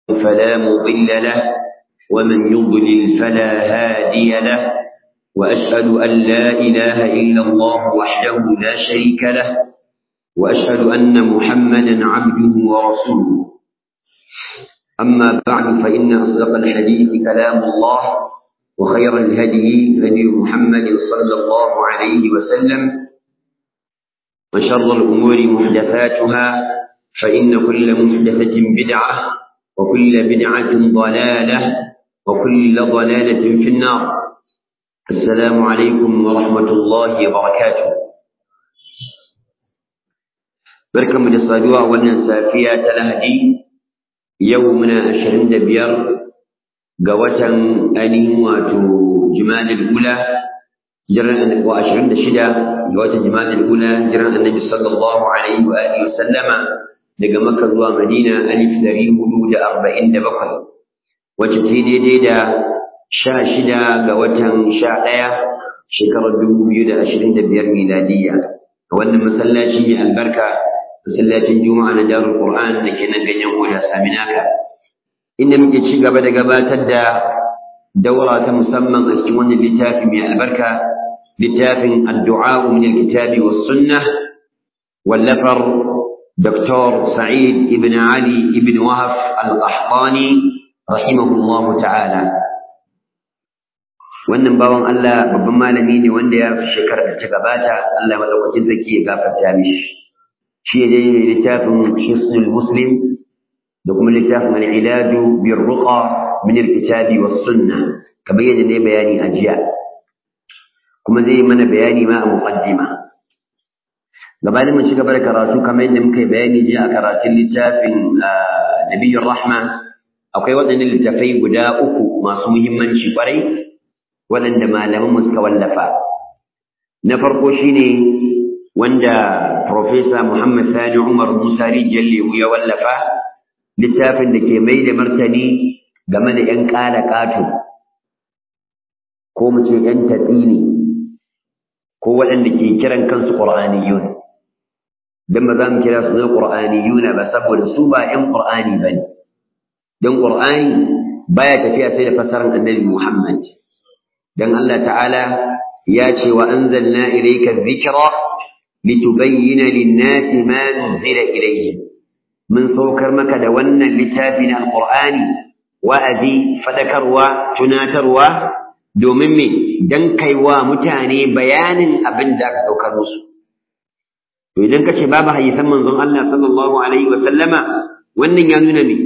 فلا مضل له ومن يضلل فلا هادي له وأشهد أن لا إله إلا الله وحده لا شريك له وأشهد أن محمدا عبده ورسوله أما بعد فإن أصدق الحديث كلام الله وخير الهدي هدي محمد صلى الله عليه وسلم وشر الأمور محدثاتها فإن كل محدثة بدعة وكل بدعة ضلالة وكل ضلالة في النار السلام عليكم ورحمة الله وبركاته بركم للصدوى والنسافية تلهدي يومنا أشهرين دبير قوة أني واتو جمال الأولى جرى وأشهرين دشدة قوة جمال الأولى جرى النبي صلى الله عليه وآله وسلم daga Makka zuwa Madina alif dari hudu da arba'in da bakwai wacce ta daidai da sha shida ga watan sha ɗaya shekarar dubu biyu da ashirin da biyar miladiyya a wannan masallaci mai albarka masallacin juma'a na darul qur'an da ke nan ganyen hoda saminaka inda muke ci gaba da gabatar da daura ta musamman a cikin wannan littafi mai albarka littafin addu'a min alkitabi was sunnah wallafar دكتور سعيد ابن علي ابن وهف القحطاني رحمه الله تعالى wannan bawan Allah babban malami ne wanda ya rasu shekarar da ta gabata Allah madaukakin zaki ya gafarta mishi shi ya dai littafin hisnul muslim da kuma littafin al-ilaju bir ruqa min al-kitabi was sunnah kamar yadda ne bayani a jiya kuma zai mana bayani ma a muqaddima gabanin mu ci gaba da karatu kamar yadda muka yi bayani jiya a karatun littafin nabiyyar rahma akwai waɗannan littafai guda uku masu muhimmanci kwarai waɗanda malaman mu suka wallafa na farko shine wanda Profesa Muhammad Sani Umar Musa Rijiyar Lewu ya wallafa littafin da ke mai da martani game da ‘yan ƙala ƙato ko mu ce ‘yan tatsini ko waɗanda ke kiran kansu ƙur'aniyun dan ba za mu kira su na qur'aniyuna ba saboda su ba ƴan qur'ani bane dan qur'ani baya tafiya sai da fasaran annabi Muhammad dan Allah ta'ala ya ce wa anzalna ilayka dhikra litubayyana lin-nasi ma nuzila ilayhim mun saukar maka da wannan littafi na alqur'ani wa'azi fadakarwa tunatarwa domin me dan kaiwa mutane bayanin abin da aka saukar musu to idan kace babu hadisan manzon Allah sallallahu alaihi wa sallama wannan ya nuna me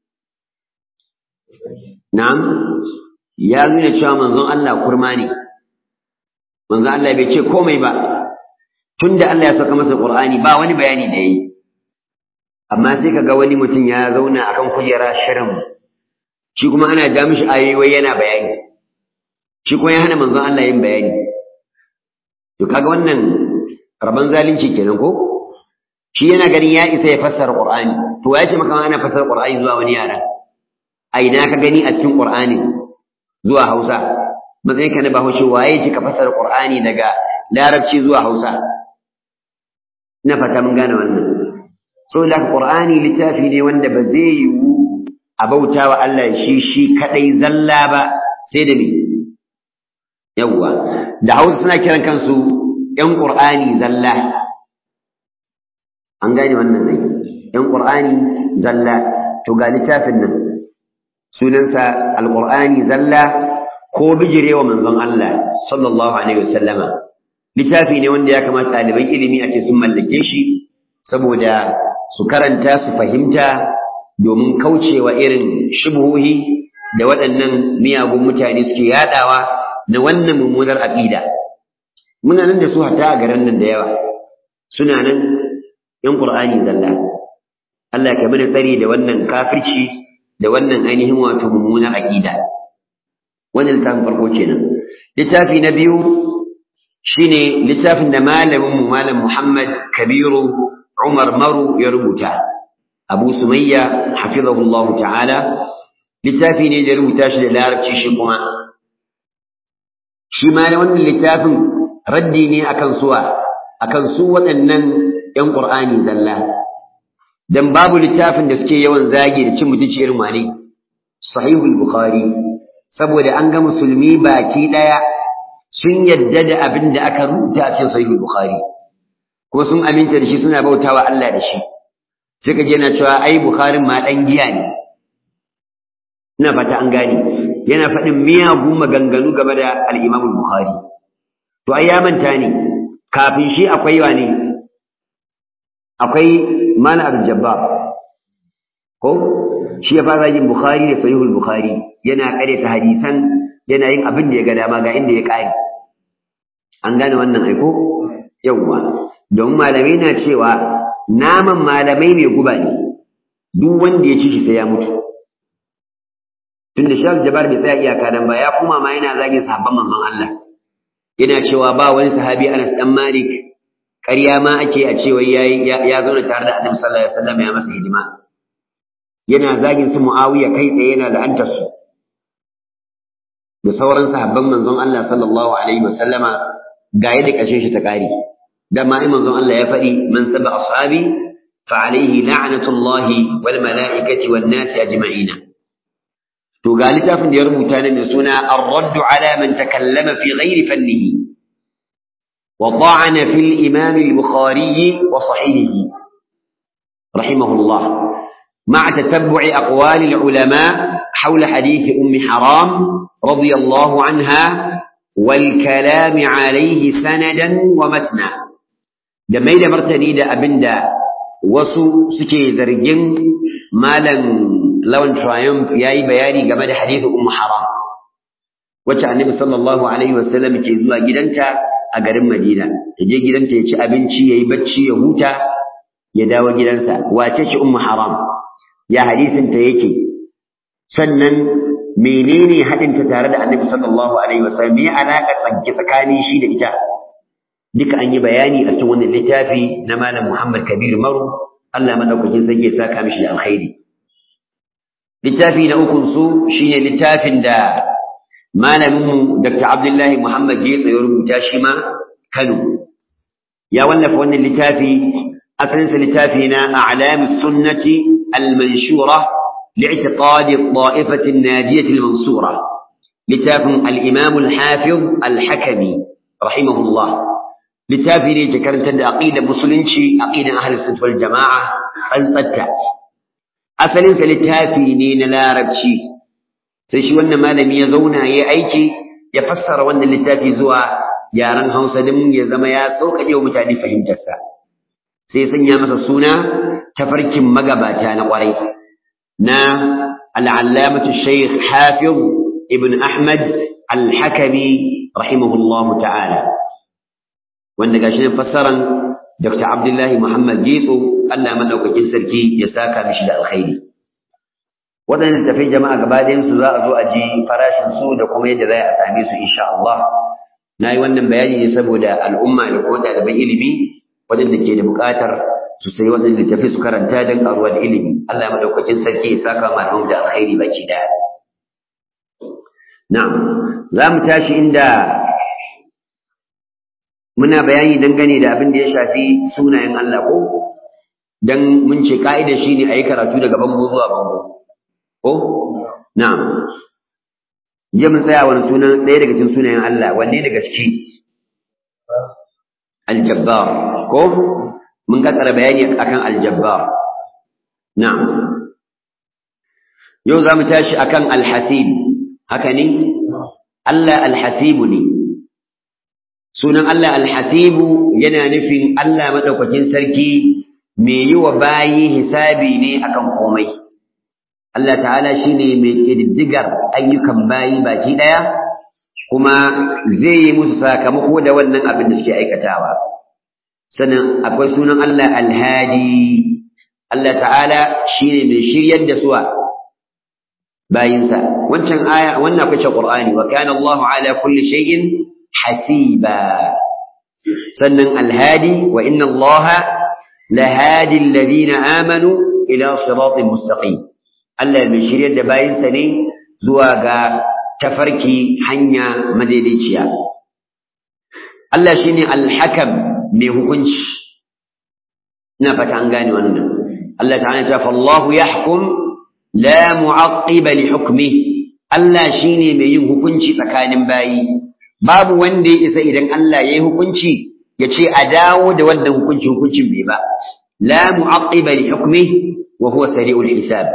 na'am ya nuna cewa manzon Allah kurma ne manzon Allah bai ce komai ba tunda Allah ya saka masa Qur'ani ba wani bayani da yayi amma sai kaga wani mutum ya zauna akan kujera shirin shi kuma ana ja mishi ayoyi yana bayani shi kuma ya hana manzon Allah yin bayani to kaga wannan rabon zalunci kenan ko shi yana ganin ya isa ya fassara qur'ani to ya ce maka ana fassara qur'ani zuwa wani yara a ina ka gani a cikin qur'ani zuwa hausa matsayin ka na bahaushe waye ce ka fassara qur'ani daga larabci zuwa hausa ina fata mun gane wannan so da qur'ani littafi ne wanda ba zai yiwu a bauta wa Allah shi shi kadai zalla ba sai da me yawwa da hausa suna kiran kansu ‘yan ƙur'ani zalla, an gane wannan ne, ‘yan ƙur'ani zalla, to ga littafin nan, sunansa alƙur'ani zalla ko bijirewa manzon Allah, sallallahu Alaihi wasallama. Littafi ne wanda ya kamata ɗaliban ilimi a ce sun mallake shi, saboda su karanta su fahimta domin kaucewa irin shubuhohi da waɗannan miyagun mutane suke yaɗawa na wannan mummunar aƙida. muna nan da su hatta a garin nan da yawa suna nan yan qur'ani zalla Allah ya mana tsari da wannan kafirci da wannan ainihin wato mummunar aqida wannan littafin farko kenan littafi na biyu shine littafin da malamin mu malam Muhammad Kabiru Umar Maru ya rubuta Abu Sumayya hafizahullahu ta'ala littafi ne da rubuta shi da larabci shi kuma shi ma wannan littafin raddi ne akan suwa akan su waɗannan ƴan Qur'ani zalla dan babu littafin da suke yawan zage da cin mutunci irin wane sahihul bukhari saboda an ga musulmi baki daya sun yadda da abin da aka rubuta a cikin sahihul bukhari ko sun aminta da shi suna bautawa Allah da shi sai ka je na cewa ai bukharin ma dan giya ne ina fata an gane yana faɗin miyagu maganganu game da al-Imam bukhari to ai ya manta ne kafin shi akwai wa ne akwai mana al-jabbar ko shi ya fara yin bukhari da sahihul bukhari yana ta hadisan yana yin abin da ya ga dama ga inda ya kare an gane wannan aiko yawwa don malamai na cewa naman malamai mai guba ne duk wanda ya ci shi sai ya mutu tunda shaf jabar bai tsaya iyaka dan ba ya kuma ma yana zagin sahabban manzon Allah yana cewa ba wani sahabi Anas dan Malik ƙarya ma ake a cewa yayi ya zauna tare da Annabi sallallahu alaihi wasallam ya masa hidima yana zagin su Muawiya kai tsaye yana la'antar su da sauran sahabban manzon Allah sallallahu alaihi wasallama ga yadda kashin shi ta kare dama ai manzon Allah ya faɗi man saba ashabi fa alaihi la'natullahi wal mala'ikati wan nasi ajma'ina to ga littafin da ya rubuta ne mai suna ar-radd ala man takallama fi ghairi fannihi wa ta'ana fi al-imam al-bukhari wa sahihihi rahimahullah مع تتبع أقوال العلماء حول حديث أم حرام رضي الله عنها والكلام عليه سندا ومتنا da mai da martani da abin da wasu suke zargin malam lawan triumph ya yi bayani game da hadithu ummu haram wacce annabi sallallahu alaihi wasallam ke zuwa gidanta a garin madina ya je gidanta ya ci abinci ya yi bacci ya huta ya dawo gidansa wace ce ummu haram ya hadisinta yake sannan menene haɗinta tare da annabi sallallahu alaihi wasallam me alaƙa tsanki tsakanin shi da ita duka an yi bayani a cikin wannan littafi na malam Muhammad Kabir Maru Allah madaukakin sarki ya saka mishi da alkhairi littafi na ukun su shine littafin da malamin mu Dr. Abdullahi Muhammad Getsa ya rubuta shi ma Kano ya wallafa wannan littafi asalin sa littafi na a'lamus sunnati al-manshura li'tiqad al-ta'ifah an-najiyah al-mansura littafin al-imam al-hafiz al-hakimi rahimahullah littafi ne ke karantar da aqidar musulunci aqidan ahlus sunnah wal jamaa tsantsatta asalin sa littafi ne na larabci sai shi wannan malami ya zauna ya aiki ya fassara wannan littafi zuwa yaren Hausa din ya zama ya sauƙaƙe wa mutane fahimtar sa sai sanya masa suna tafarkin magabata na ƙwarai na al-allamatu shaykh hafiz ibn ahmad al-hakami rahimahullahu ta'ala wanda gashi ne fassaran Dr. Abdullahi Muhammad Getso Allah madaukakin sarki ya saka mishi da alkhairi waɗannan tafai jama'a gaba ɗayan su za a zo a ji farashin su da kuma yadda za a same su insha Allah na yi wannan bayani ne saboda al'umma da kuma ɗaliban ilimi waɗanda ke da buƙatar su sayi waɗanda tafi su karanta don ƙaruwa da ilimi Allah madaukakin sarki ya saka malamu da alkhairi baki ɗaya na'am za mu tashi inda muna bayani dangane da abin da ya shafi sunayen Allah ko dan mun ce ka'ida shine ayi karatu daga bango zuwa bango ko na'am je mun tsaya wani sunan ɗaya daga cikin sunayen Allah wanne daga ciki aljabbar ko mun ga tsara bayani akan aljabbar na'am yau za mu tashi akan alhasib haka ne Allah alhasibu ne sunan Allah alhasibu yana nufin Allah madaukakin sarki mai yi wa bayi hisabi ne akan komai Allah ta'ala shine mai ƙididdigar ayyukan bayi baki ɗaya kuma zai yi musu sakamako da wannan abin da suke aikatawa sannan akwai sunan Allah alhadi Allah ta'ala shine mai shiryar da suwa bayinsa wancan aya wannan akwai ce Qur'ani wa kana Allahu ala kulli shay'in hasiba sannan alhadi wa inna allaha lahadi alladhina amanu ila siratin mustaqim Allah mai shiryar da bayinsa ne zuwa ga tafarki hanya madaidaiciya Allah shine alhakam mai hukunci ina fata an gane wannan Allah ta'ala ta fallahu yahkum la mu'aqqiba li hukmi Allah shine mai yin hukunci tsakanin bayi babu wanda ya isa idan Allah yayi hukunci ya ce a dawo da wannan hukunci hukuncin bai ba la mu'aqqiba li hukmi wa huwa sari'ul hisab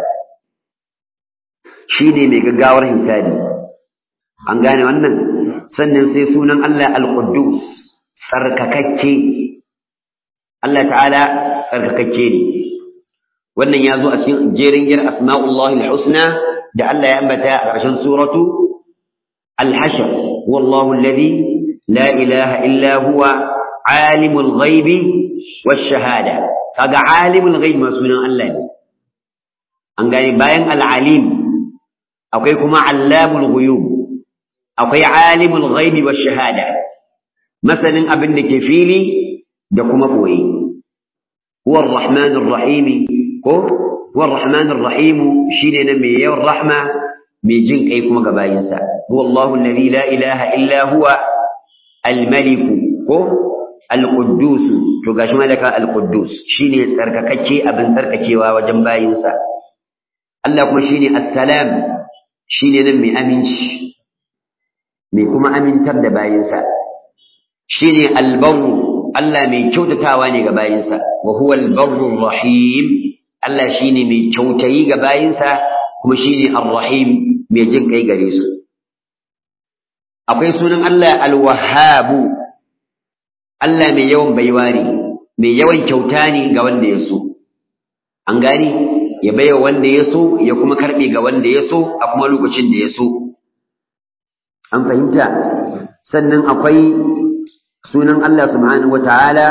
shine mai gaggawar hisabi an gane wannan sannan sai sunan Allah al-Quddus tsarkakakke Allah ta'ala tsarkakakke ne wannan ya zo a cikin jerin gir asma'ullahi al-husna da Allah ya ambata a ƙarshen suratu al-hashr wallahu alladhi la ilaha illa huwa alimul ghaibi wash-shahada kaga alimul ghaibi ma sunan Allah ne an gane bayan al-alim akwai kuma allamul ghuyub akwai alimul ghaibi wash-shahada masanin abin da ke fili da kuma ɓoye. Huwar Rahmanur Rahimi ko huwar Rahmanur Rahimu shine na mai yawan rahma mai jin kai kuma ga bayinsa. Huwa Allahu alladhi la ilaha illa huwa al-Malik ko al-Quddus to gashi malaka al-Quddus shine tsarkakakke abin tsarkakewa wajen bayinsa. Allah kuma shine As-Salam shine nan mai aminci mai kuma amintar da bayinsa. Shine al-Barru Allah mai kyautatawa ne ga bayinsa wa huwa al-barrur rahim Allah shine mai kyautayi ga bayinsa kuma shine ar-rahim mai jin kai gare su akwai sunan Allah al-wahhab Allah mai yawan baiwa ne mai yawan kyauta ne ga wanda ya so an gani ya baiwa wanda ya so ya kuma karbe ga wanda ya so a kuma lokacin da ya so an fahimta sannan akwai sunan Allah subhanahu wata'ala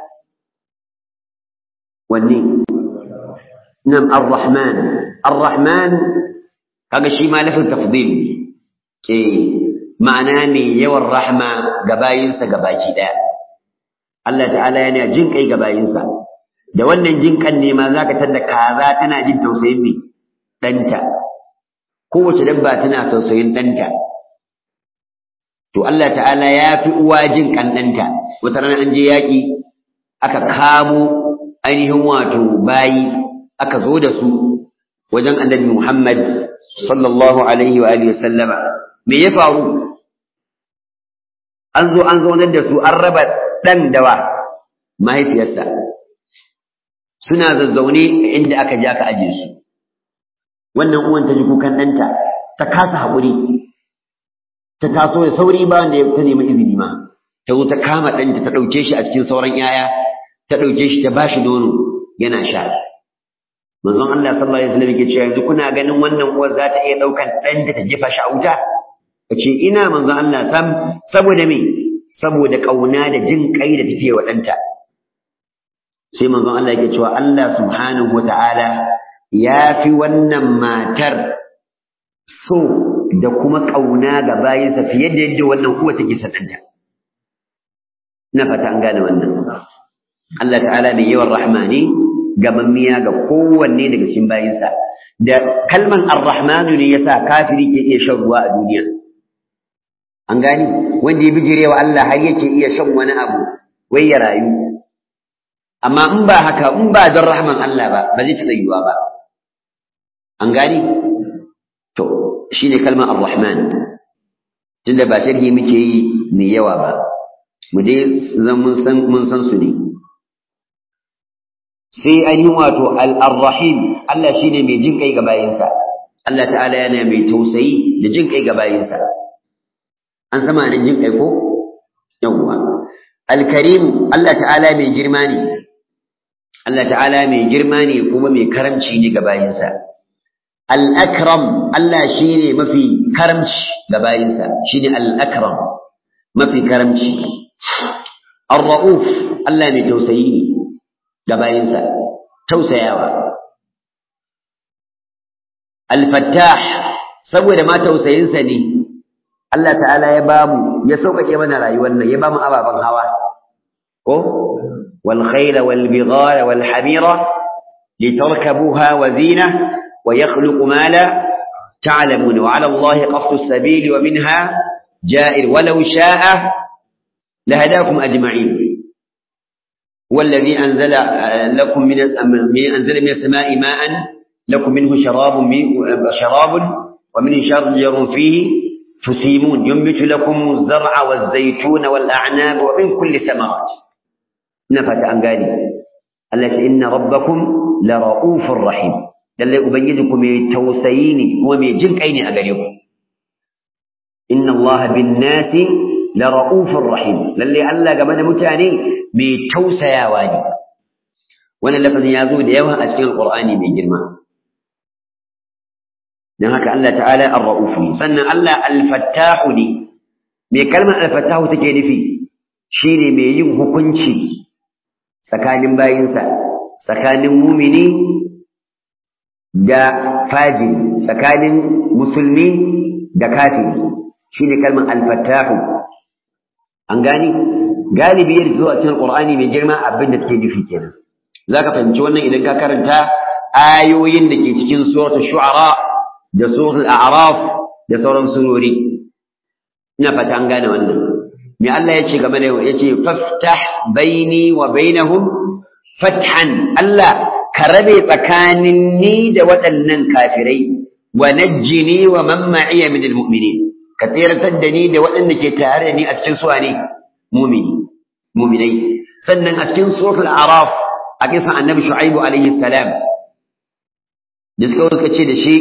wanne nam ar-rahman ar-rahman kaga shi ma lafin tafdil ke ma'ana ne yawan rahma ga bayinsa gabaki daya Allah ta'ala yana jin kai ga bayinsa da wannan jin kan ne ma zaka tada kaza tana jin tausayin ne danta kowace dabba tana tausayin danta to Allah ta'ala ya fi uwa jin ƙanɗanta wata rana an je yaƙi aka kamo ainihin wato bayi aka zo da su wajen annabi Muhammad sallallahu alaihi wa alihi sallama me ya faru an zo an zaunar da su an raba ɗan dawa mahaifiyarsa suna zazzaune inda aka je aka aje su wannan uwan ta ji kukan ɗanta ta kasa haƙuri ta taso da sauri ba wanda ta nemi izini ma ta zo ta kama ɗanta ta ɗauke shi a cikin sauran ‘ya'ya ta ɗauke shi ta ba shi nono yana sha manzon Allah sallallahu alaihi wasallam yake cewa yanzu kuna ganin wannan uwar za ta iya ɗaukan ɗanta ta jefa shi a wuta ka ce ina manzon Allah sam saboda me saboda ƙauna da jin kai da take wa ɗanta sai manzon Allah yake cewa Allah subhanahu wata'ala ya fi wannan matar so da kuma ƙauna ga bayinsa fiye da yadda wannan uwa take sananta ina fata an gane wannan Allah ta'ala mai yawan rahma ne gamammiya ga kowanne daga cikin bayinsa da kalman ar-rahmanu ne yasa kafiri ke iya shan ruwa a duniya an gani wanda ya bijire wa Allah har yake iya shan wani abu wai ya rayu amma in ba haka in ba don rahman Allah ba ba zai taɓa yiwuwa ba an gani to shine kalmar ar-rahman tunda ba sharhi muke yi mai yawa ba mu dai zan mun san mun san su ne sai ainihin wato al-rahim Allah shine mai jin kai ga bayinsa Allah ta'ala yana mai tausayi da jin kai ga bayinsa an sama nan jin kai ko yawwa al-karim Allah ta'ala mai girma ne Allah ta'ala mai girma ne kuma mai karamci ne ga bayinsa al-akram Allah shine mafi karamci ga bayinsa shine al-akram mafi karamci ar-rauf Allah mai tausayi ne ga bayinsa tausayawa al-fattah saboda ma tausayinsa ne Allah ta'ala ya bamu ya sauƙaƙe mana rayuwar nan ya bamu ababen hawa ko wal khayla wal bighala wal hamira litarkabuha wa zina wa yakhluqu ma la تعلمون وعلى الله قصد السبيل ومنها جائر ولو شاء لهداكم أجمعين wallazi anzala lakum min anzala min as-sama'i ma'an lakum minhu sharabun sharabun wa min shajarun fihi tusimun yunbitu lakum az-zar'a waz-zaytuna wal-a'nab wa min kulli thamarat ina fata an gane Allah ya inna rabbakum la ra'ufur rahim lalle ubangiji ku mai tausayi ne kuma mai jin kai ne a gare ku inna allaha bin nasi la ra'ufur rahim lalle Allah game da mutane mai tausayawa ne wannan lafazin ya zo da yawa a cikin alqur'ani mai girma dan haka Allah ta'ala ar-ra'uf ne sannan Allah al-fattahu ne me kalmar al-fattahu take nufi shine mai yin hukunci tsakanin bayinsa tsakanin mumini da fajiri tsakanin musulmi da kafiri shine kalmar al-fattahu an gani galibi yadda zuwa cikin qur'ani mai girma abin da take nufi kenan zaka fahimci wannan idan ka karanta ayoyin da ke cikin suratul shu'ara da suratul a'raf da sauran surori ina fata an gane wannan me Allah ya ce game da ya ce faftah baini wa bainahum fathan Allah ka rabe tsakanin ni da waɗannan kafirai wa najjini wa man ma'iya min almu'minin ka tsiratar da ni da waɗanda ke tare da ni a cikin suwa ne mu'mini mu'minai sannan a cikin suratul araf a kisan annabi shu'aibu alaihi salam da suka suka ce da shi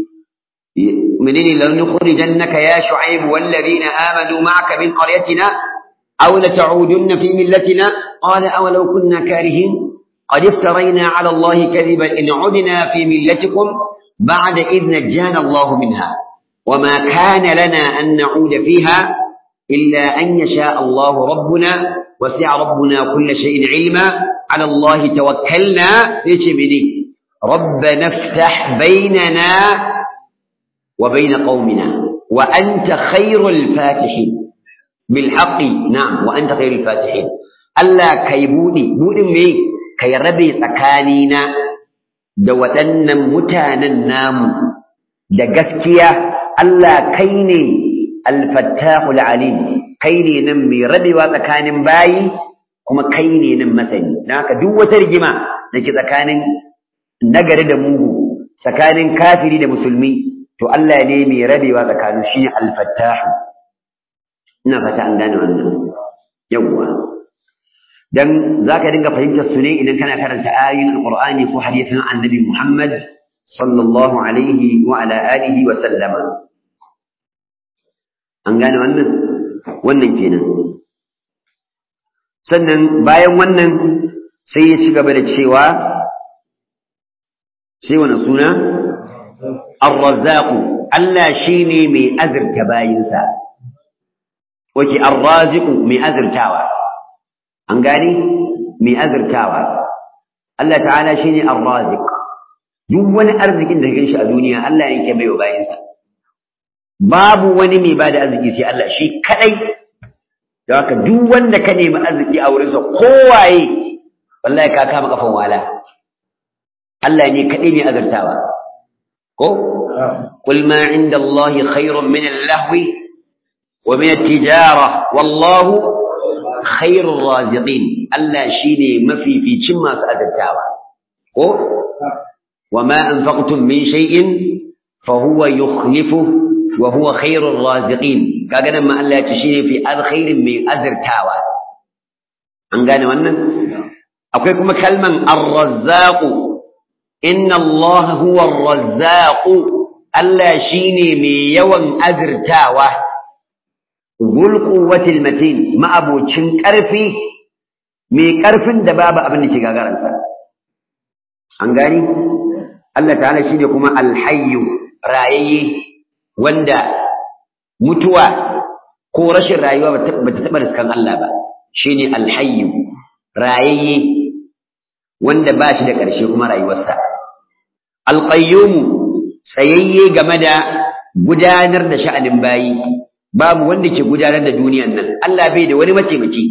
menene lan nukhrijannaka ya shu'aibu wal ladina amanu ma'aka min qaryatina aw la ta'udunna fi millatina qala aw law kunna karihin قد افترينا على الله كذبا إن عدنا في ملتكم بعد إذ نجانا الله منها وما كان لنا أن نعود فيها إلا أن يشاء الله ربنا وسع ربنا كل شيء علما على الله توكلنا ليش مني ربنا افتح بيننا وبين قومنا وأنت خير الفاتحين بالحق نعم وأنت خير الفاتحين ألا كيبوني بودي مي ka yi rabe tsakanina da waɗannan mutanen namu da gaskiya Allah kai ne alfattahul alim kai ne nan mai rabewa tsakanin bayi kuma kai ne nan masani don haka duk wata rigima da ke tsakanin nagari da mugu tsakanin kafiri da musulmi to Allah ne mai rabewa tsakanin shi ne alfattahu ina fata an gane wannan yawwa dan zaka dinga fahimtar su ne idan kana karanta ayoyin alqur'ani ko hadisin annabi Muhammad sallallahu alaihi wa ala alihi wa sallama an gane wannan wannan kenan sannan bayan wannan sai ya ci gaba da cewa sai wani suna ar-razzaq Allah shine mai azurta bayinsa wace ar-raziq mai azurtawa an gani mai azurtawa Allah ta'ala shine ar-raziq duk wani arzikin da kake shi a duniya Allah yake baiwa bayinsa babu wani mai bada arziki sai Allah shi kadai da haka duk wanda ka nemi arziki a wurinsa kowaye wallahi ka kama kafan wala Allah ne kadai mai azurtawa ko qul ma inda Allah khairun min al-lahwi wa min at-tijara wallahu khairur raziqin Allah shine mafificin masu azurtawa ko wama anfaqtum min shay'in fa huwa yukhlifu wa huwa khairur raziqin kaga nan ma Allah ya ce shine fi alkhairin mai azurtawa an gane wannan akwai kuma kalman ar-razzaq inna Allah huwa ar-razzaq Allah shine mai yawan azurtawa zul quwwatil matin ma'abocin ƙarfi mai ƙarfin da babu abin da ke gagaransa an gani Allah ta'ala shine kuma alhayyu rayayye wanda mutuwa ko rashin rayuwa ba ta taɓa riskan Allah ba shine alhayyu rayayye wanda ba shi da ƙarshe kuma rayuwarsa alqayyum tsayayye game da gudanar da sha'anin bayi babu wanda ke gudanar da duniyan nan Allah bai da wani mataimaki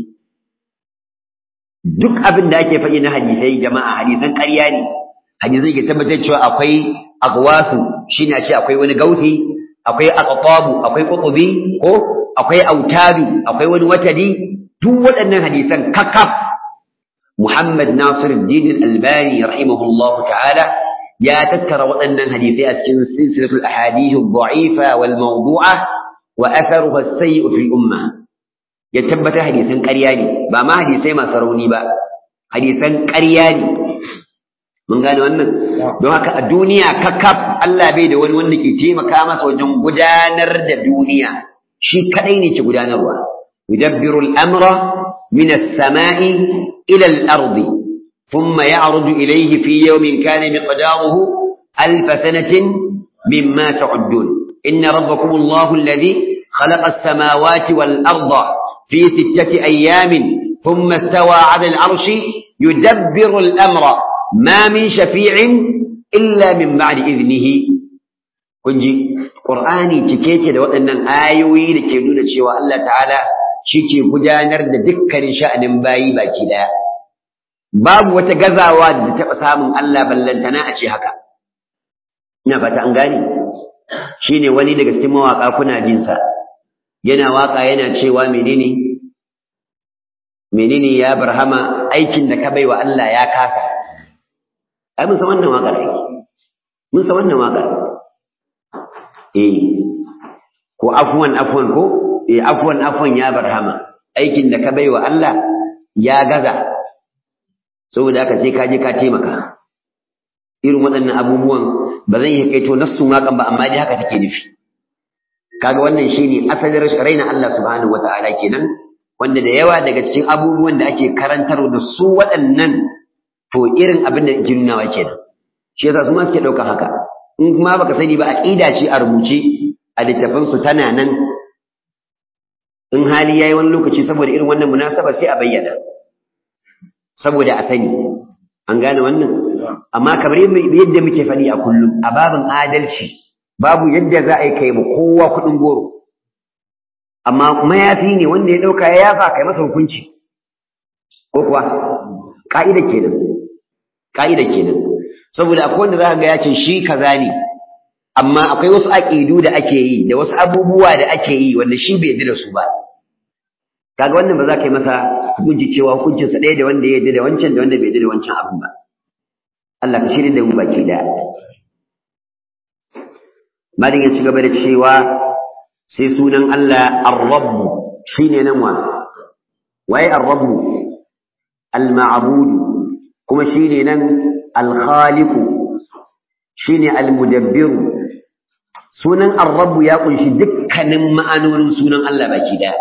duk abin da ake faɗi na hadisai jama'a hadisan ƙarya ne hadisai ke tabbatar cewa akwai agwasu shine a ce akwai wani gauti akwai aqtabu akwai qutubi ko akwai autadu akwai wani watadi duk waɗannan hadisan kakaf Muhammad Nasiruddin Albani rahimahullahu ta'ala ya tattara waɗannan hadisai a cikin silsilatul ahadith ad-da'ifa wal mawdu'a wa atharuha as-sayyi' fi umma ya tabbata hadisan ƙarya ne ba ma hadisai masu rauni ba hadisan ƙarya ne mun gane wannan don haka a duniya kakkaf Allah bai da wani wanda ke taimaka masa wajen gudanar da duniya shi kadai ne ke gudanarwa yudabbiru al-amra min as-sama'i ila al-ardi thumma ya'rudu ilayhi fi yawmin kana miqdaruhu alf sanatin mimma ta'uddun inna rabbakum Allahu alladhi khalaqa as-samawati wal-arda fi sittati ayamin thumma istawa 'ala al-'arshi yudabbiru al-amra ma min shafi'in illa min ba'di idnihi kun ji qur'ani cike ce da waɗannan ayoyi da ke nuna cewa Allah ta'ala shi ke gudanar da dukkanin sha'anin bayi baki daya babu wata gazawa da ta taɓa samun Allah ballantana a ce haka ina fata an gane shine wani daga cikin mawaka kuna jin sa yana waka yana cewa menene menene ya barhama aikin da ka baiwa Allah ya kasa ai mun san wannan waƙar ai mun san wannan waƙar eh ko afwan afwan ko eh afwan afwan ya barhama aikin da ka baiwa Allah ya gaza saboda haka sai ka je ka taimaka irin waɗannan abubuwan ba zan yi kaito nassun waƙan ba amma dai haka take nufi kaga wannan shine asalin raina Allah subhanahu wata'ala kenan wanda da yawa daga cikin abubuwan da ake karantar da su waɗannan to irin abin da ke nunawa kenan shi yasa su ma suke ɗauka haka in kuma baka sani ba aqida ce a rubuce a littafin su tana nan in hali yayi wani lokaci saboda irin wannan munasaba sai a bayyana saboda a sani an gane wannan amma kamar yadda muke faɗi a kullum a babin adalci babu yadda za a yi kai kowa kuɗin goro amma mayafi ne wanda ya ɗauka ya yafa kai masa hukunci ko kuwa ka'ida kenan ka'ida kenan saboda akwai wanda zaka ga ya ce shi kaza ne amma akwai wasu aqidu da ake yi da wasu abubuwa da ake yi wanda shi bai yarda da su ba kaga wannan ba za ka yi masa hukunci cewa hukuncinsa ɗaya da wanda ya yarda da wancan da wanda bai yarda da wancan abin ba Allah ka shirya da mu baki daya Malin ya ci gaba da cewa sai sunan Allah Ar-Rabb shine nan wa waye Ar-Rabb Al-Ma'bud kuma shine nan Al-Khaliq shine Al-Mudabbir sunan Ar-Rabb ya kunshi dukkanin ma'anonin sunan Allah baki daya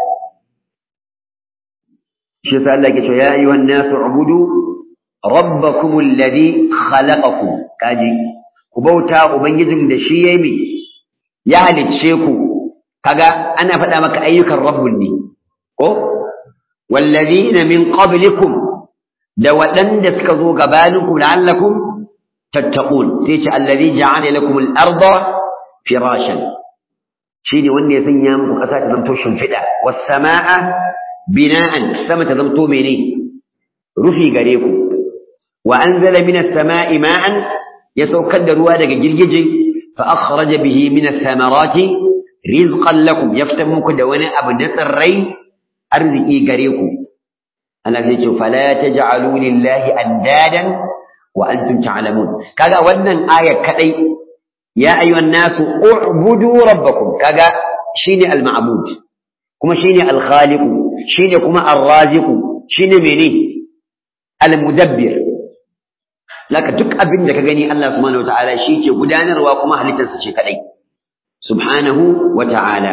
shi yasa Allah ke cewa ya ayyuhan nasu ubudu rabbakum alladhi khalaqakum kaji ku bauta ubangijin da shi yayi me ya halicce ku kaga ana faɗa maka ayyukan rabbul ne ko wallazina min qablikum da waɗanda suka zo gabaninku la'allakum tattaqun sai ce allazi ja'ala lakum al-arda firashan shine wanda ya sanya muku ƙasa ta zanto shimfiɗa was samaa bina'an sama ta zanto mene rufi gare ku wa anzala minas samaa'i ma'an ya saukar da ruwa daga girgije fa akhraja bihi minas samarati rizqan lakum yaftan muku da wani abu na tsirrai arziki gare ku Allah zai ce fala taj'alu lillahi andadan wa antum ta'lamun kaga wannan aya kadai ya ayyuhan nasu u'budu rabbakum kaga shine al-ma'bud kuma shine al-khaliq shine kuma ar-raziq shine mene al-mudabbir laka duk abin da ka gani Allah subhanahu wataala shi ke gudanarwa kuma halittarsa ce kadai subhanahu wataala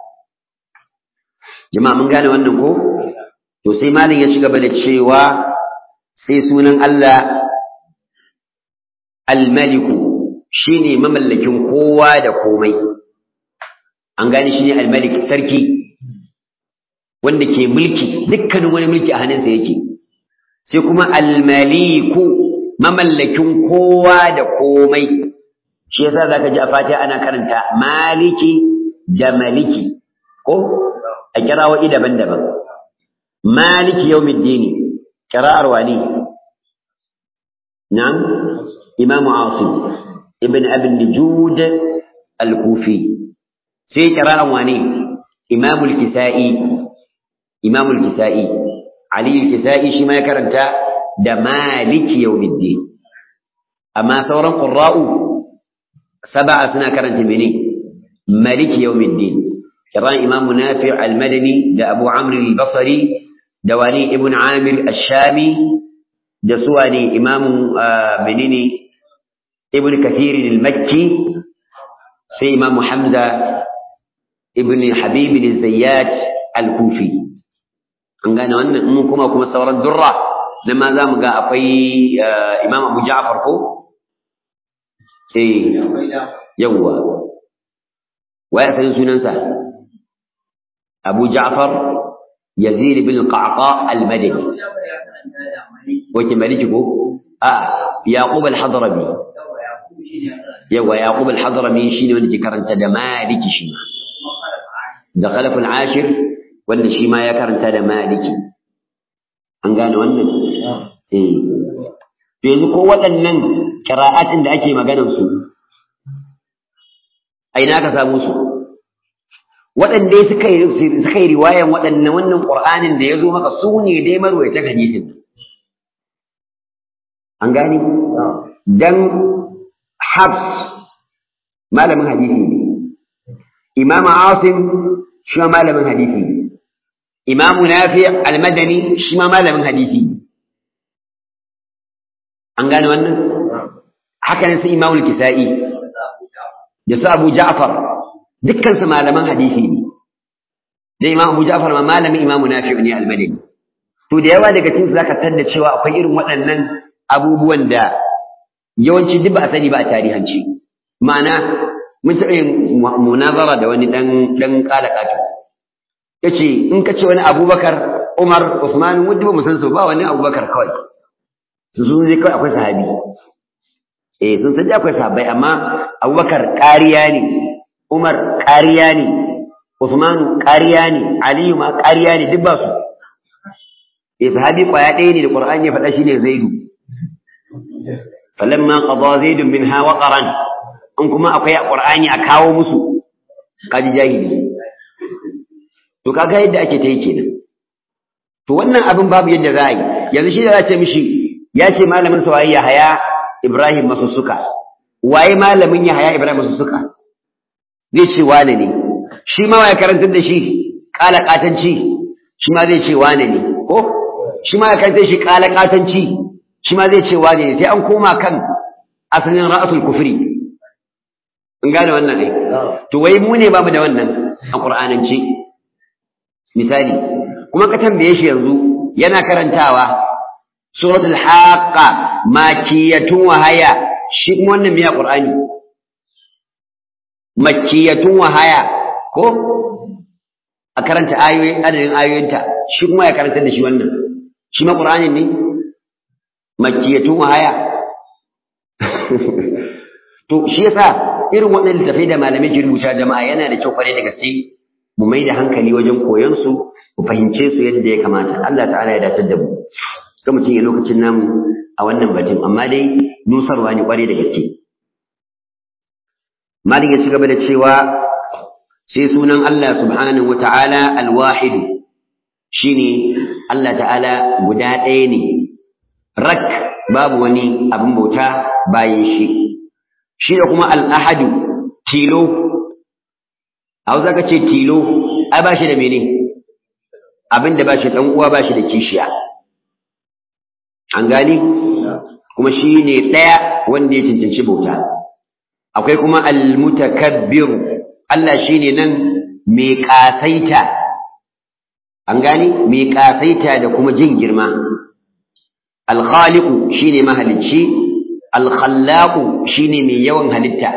jama'a mun gane wannan ko to sai malam ya ci gaba da cewa sai sunan Allah al-maliku shine mamallakin kowa da komai an gane shine al-malik sarki wanda ke mulki dukkanin wani mulki a hannunsa yake sai kuma al-maliku mamallakin kowa da komai shi yasa zaka ji a fatiha ana karanta maliki da maliki ko a kirawoyi daban-daban maliki yawmiddin kira'ar wani na'am imamu asim ibn abin nujud al-kufi sai kira'an wani imamu al-kisa'i imamu al-kisa'i ali al-kisa'i shi ma ya karanta da maliki yawmiddin amma sauran qurra'u sab'a suna karanta mene maliki yawmiddin kiran imamu nafi' al-madani da abu amr al-basri da wani ibn amir ash-shami da suwa ne imamu menene ibn kathir al-makki sai imamu hamza ibn habib al-zayyat al-kufi an gane wannan mun kuma kuma sauran durra nan ma za mu ga akwai imam abu ja'far ko eh yawwa waya san sunansa abu ja'far yazid bin qaqa al-madani wace maliki ko a yaqub al-hadrami yawa yaqub al-hadrami shine wanda ke karanta da maliki shi ma da khalaf al-ashir wanda shi ma ya karanta da maliki an gane wannan eh to yanzu ko waɗannan qira'atin da ake maganar su a ina ka samu su waɗanda suka yi suka yi riwayan waɗannan wannan qur'anin da ya zo maka su ne dai marwayata hadisin an gane dan habs malamin hadisi ne imam asim shi ma malamin hadisi ne imam nafi al-madani shi ma malamin hadisi ne an gane wannan haka ne sai imam al-kisa'i da su abu ja'far dukkan su malaman hadisi ne da imam abu ja'far ma malamin imam nafi ne al-madani to da yawa daga cikin zaka tanda cewa akwai irin waɗannan abubuwan da yawanci duk ba a sani ba a tarihanci ma'ana mun taɓa yin munazara da wani ɗan ɗan ƙala ƙato ya ce in ka ce wani abubakar umar usman wadda ba mu san su ba wani abubakar kawai su sun zai kawai akwai sahabi eh sun san akwai sahabbai amma abubakar ƙariya ne umar ƙariya ne usman ƙariya ne aliyu ma ƙariya ne duk ba su eh sahabi kwaya ɗaya ne da qur'ani ya faɗa shine zaidu falamma qada zaidun minha waqaran in kuma akwai qur'ani a kawo musu kaji jahili to kaga yadda ake ta yi kenan to wannan abin babu yadda za a yi yanzu shi da za ce mishi ya ce malamin sa waye Yahaya Ibrahim Masussuka waye malamin Yahaya Ibrahim Masussuka zai ce wane ne shi ma waye karantar da shi kala katanci shi ma zai ce wane ne ko shi ma ya karantar shi kala katanci shi ma zai ce wane ne sai an koma kan asalin ra'asul kufri in gane wannan ai to wai mu ne bamu da wannan a qur'anance misali kuma ka tambaye shi yanzu yana karantawa suratul haqqa makiyatun wahaya shi kuma wannan miya qur'ani makiyatun wahaya ko a karanta ayoyin adadin ayoyinta shi kuma ya karanta da shi wannan shi ma qur'ani ne makiyatun wahaya to shi yasa irin waɗannan littafai da malamai ke rubuta jama'a yana da kyau kwarai da gaske mu mai da hankali wajen koyon su mu fahimce su yadda ya kamata Allah ta'ala ya dace da mu ga mutum ya lokacin namu a wannan batun amma dai nusarwa ne kwarai da gaske malin ya ci gaba da cewa sai sunan Allah subhanahu wata'ala al-wahid shine Allah ta'ala guda ɗaya ne rak babu wani abin bauta bayan shi shi da kuma al'ahadu tilo a hausa ka ce tilo ai ba shi da mene abin da ba shi ɗan uwa ba shi da kishiya an gani kuma shi ne ɗaya wanda ya cancanci bauta akwai kuma almutakabbir Allah shi ne nan mai ƙasaita an gani mai ƙasaita da kuma jin girma alkhaliqu shine mahalicci alkhallaqu shine mai yawan halitta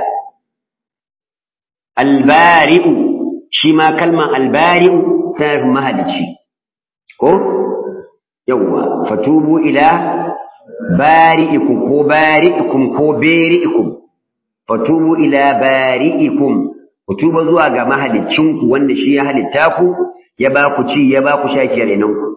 albari'u shi ma kalmar albari'u tana fi mahalicci ko yawwa fatubu ila bari'ikum ko bari'ikum ko bari'ikum fatubu ila bari'ikum ku tuba zuwa ga mahaliccinku wanda shi ya halitta ku ya ba ku ci ya ba ku sha kenan ku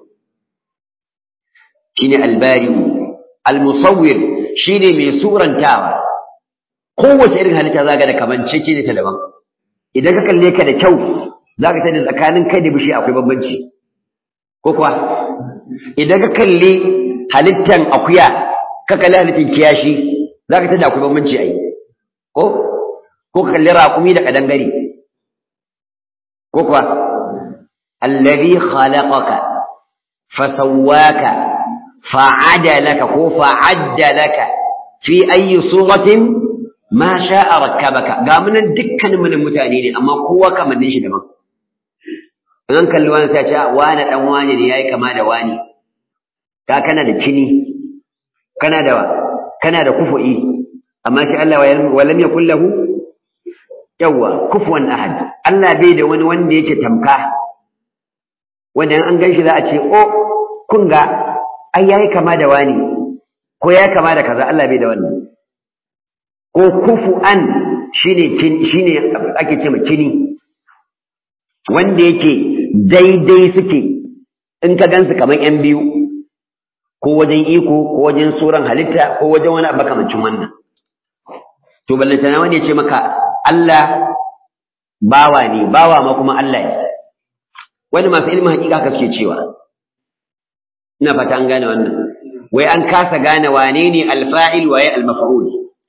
shine albari'u almusawwir shine mai surantawa kowace irin halitta zaka da kamancece ne ta daban idan ka kalle ka da kyau zaka sani tsakanin kai da bishi akwai bambanci ko kuwa idan ka kalle halittan akuya ka kalli halittan kiyashi zaka tada akwai bambanci ai ko ko ka kalli raƙumi da kadangare ko kuwa alladhi khalaqaka fasawwaka fa'adalaka ko fa'addalaka fi ayyi suratin ma sha'a rakkabaka ga munan dukkanin mun mutane ne amma kowa kamannin shi daban an kalli wani sai ce wani dan wani ne yayi kama da wani ka kana da kini kana da kana da kufu'i amma shi Allah wa lam yakul lahu yawa kufuwan ahad Allah bai da wani wanda yake tamka wanda an ganshi za a ce o kun ga ai yayi kama da wani ko ya kama da kaza Allah bai da wannan ko kufu'an shine shine ake ce kini wanda yake daidai suke in ka gansu kamar yan biyu ko wajen iko ko wajen suran halitta ko wajen wani abu kamancin wannan to ballantana wani ya ce maka Allah bawa ne bawa ma kuma Allah ne wani masu ilimin hakika haka suke cewa ina fata an gane wannan wai an kasa gane wane ne alfa'il waye almaf'ul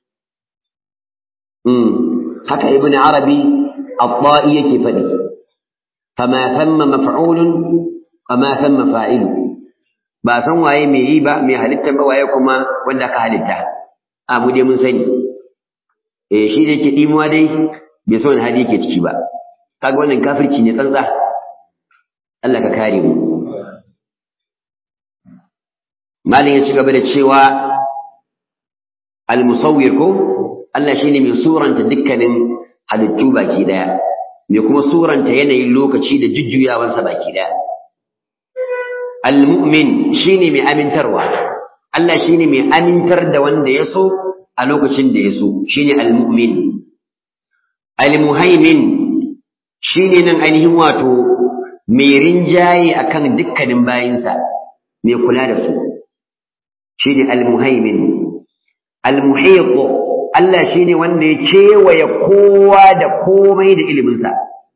mm haka ibnu arabi at-ta'i yake faɗi fama thamma maf'ulun fama thamma fa'il ba san waye mai yi ba mai halitta ba waye kuma wanda ka halitta a mu dai mun sani eh shi da yake dimuwa dai bai so wani hali yake ciki ba kaga wannan kafirci ne tsantsa Allah ka kare mu malin ya ci gaba da cewa al-musawwir ko Allah shine mai suranta dukkanin halittu baki daya mai kuma suranta yanayin lokaci da jujjuyawansa baki daya al-mu'min shine mai amintarwa Allah shine mai amintar da wanda ya so a lokacin da ya so shine al-mu'min al-muhaimin shine nan ainihin wato mai rinjaye akan dukkanin bayinsa mai kula da su shine al-muhaimin al-muhiq Allah shine wanda ya kewaye kowa da komai da iliminsa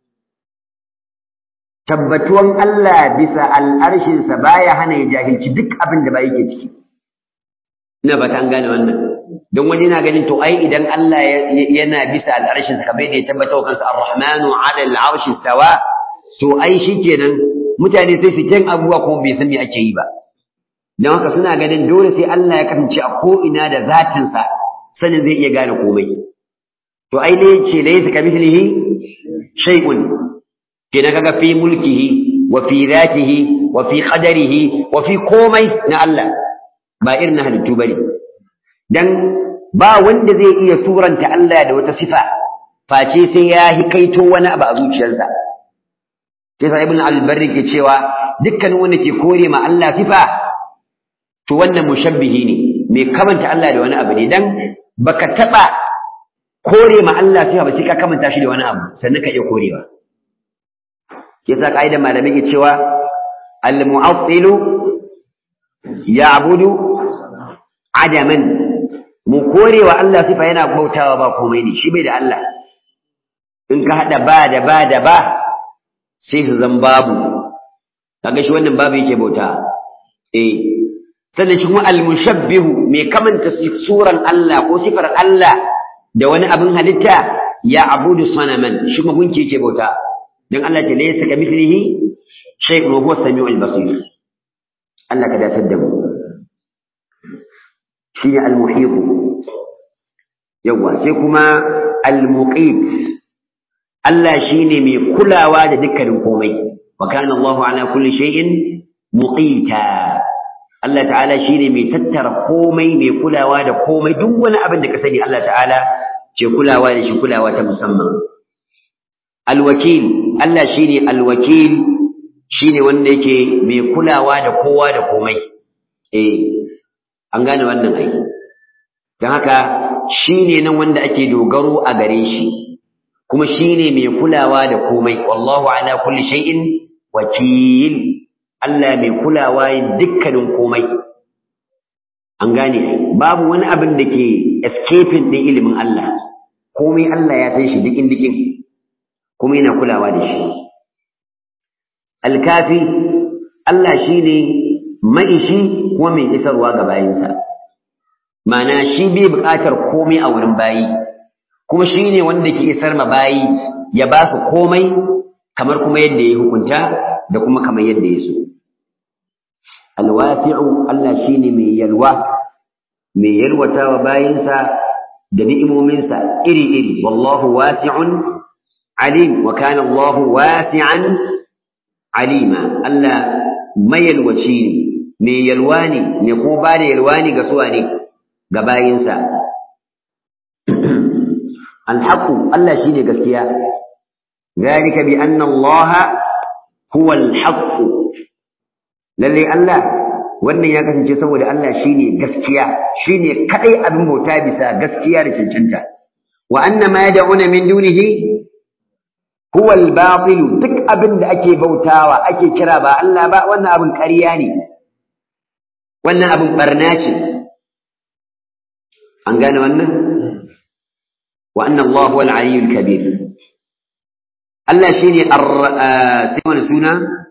tabbatuwan Allah bisa al'arshinsa baya hana ya jahilci duk abin da ba yake ciki ina ba ta gane wannan don wani yana ganin to ai idan Allah yana bisa al'arshinsa kamar yadda ya tabbata wa kansa ar-rahmanu 'ala al-'arshi stawa to ai shikenan mutane sai su jan abubuwa kuma bai san me ake yi ba don haka suna ganin dole sai Allah ya kasance a ko'ina da zatinsa sanin zai iya gane komai to ai ne ce laysa kamithlihi shay'un kenan kaga fi mulkihi wa fi zatihi wa fi qadarihi wa fi komai na Allah ba irin na halittu bane dan ba wanda zai iya suranta Allah da wata sifa face sai ya hikaito wani abu a zuciyarsa sai sa ibn al-barri ke cewa dukkanin wanda ke kore ma Allah sifa to wannan mushabbihi ne mai kamanta Allah da wani abu ne dan baka taba kore ma Allah sifa ba sai ka kamanta shi da wani abu sannan ka iya korewa yasa kaidar malamai ke cewa al-mu'attilu ya'budu adaman mu korewa Allah sifa yana bautawa ba komai ne shi bai da Allah in ka hada ba da ba da ba sai su zan babu kaga shi wannan babu yake bauta eh sannan shi kuma al-mushabbihu mai kamanta suran Allah ko sifar Allah da wani abin halitta ya abudu sanaman shi kuma gunki yake bauta dan Allah ta laysa kamithlihi shay'un wa huwa as-sami'ul basir Allah ka dace da mu shi ne al-muhit yawa sai kuma al-muqit Allah shine mai kulawa da dukkanin komai wa kana Allahu ala kulli shay'in muqita Allah ta'ala shine mai tattara komai mai kulawa da komai duk wani abin da ka sani Allah ta'ala ce kulawa da shi kulawa ta musamman alwakil Allah shine alwakil shine wanda yake mai kulawa da kowa da komai eh an gane wannan ai dan haka shine nan wanda ake dogaro a gare shi kuma shine mai kulawa da komai wallahu ala kulli shay'in wakil Allah mai kulawa dukkanin komai an gane babu wani abin da ke escaping din ilimin Allah komai Allah ya san shi dikin dikin kuma yana kulawa da shi alkafi Allah shine maishi kuma mai isarwa ga bayinsa ma'ana shi bai buƙatar komai a wurin bayi kuma shi ne wanda ke isar ma bayi ya ba su komai kamar kuma yadda ya hukunta da kuma kamar yadda ya so alwasi'u Allah shine mai yalwa mai yalwata wa bayinsa da ni'imominsa iri-iri wallahu wasi'un alim wa kana Allahu wasi'an alima Allah mayalwaci ne mai yalwa ne mai ko ba da yalwa ne ga suwa ne ga bayinsa alhaqu Allah shine gaskiya ذلك بأن الله هو الحق lalle Allah wannan ya kasance saboda Allah shine gaskiya shine kadai abin bauta bisa gaskiya da cancanta wa anna ma yad'una min dunihi huwa al-batil duk abin da ake bautawa ake kira ba Allah ba wannan abin ƙarya ne wannan abin barna ce an gane wannan wa anna Allah huwa al-aliyyul kabir Allah shine sai wani suna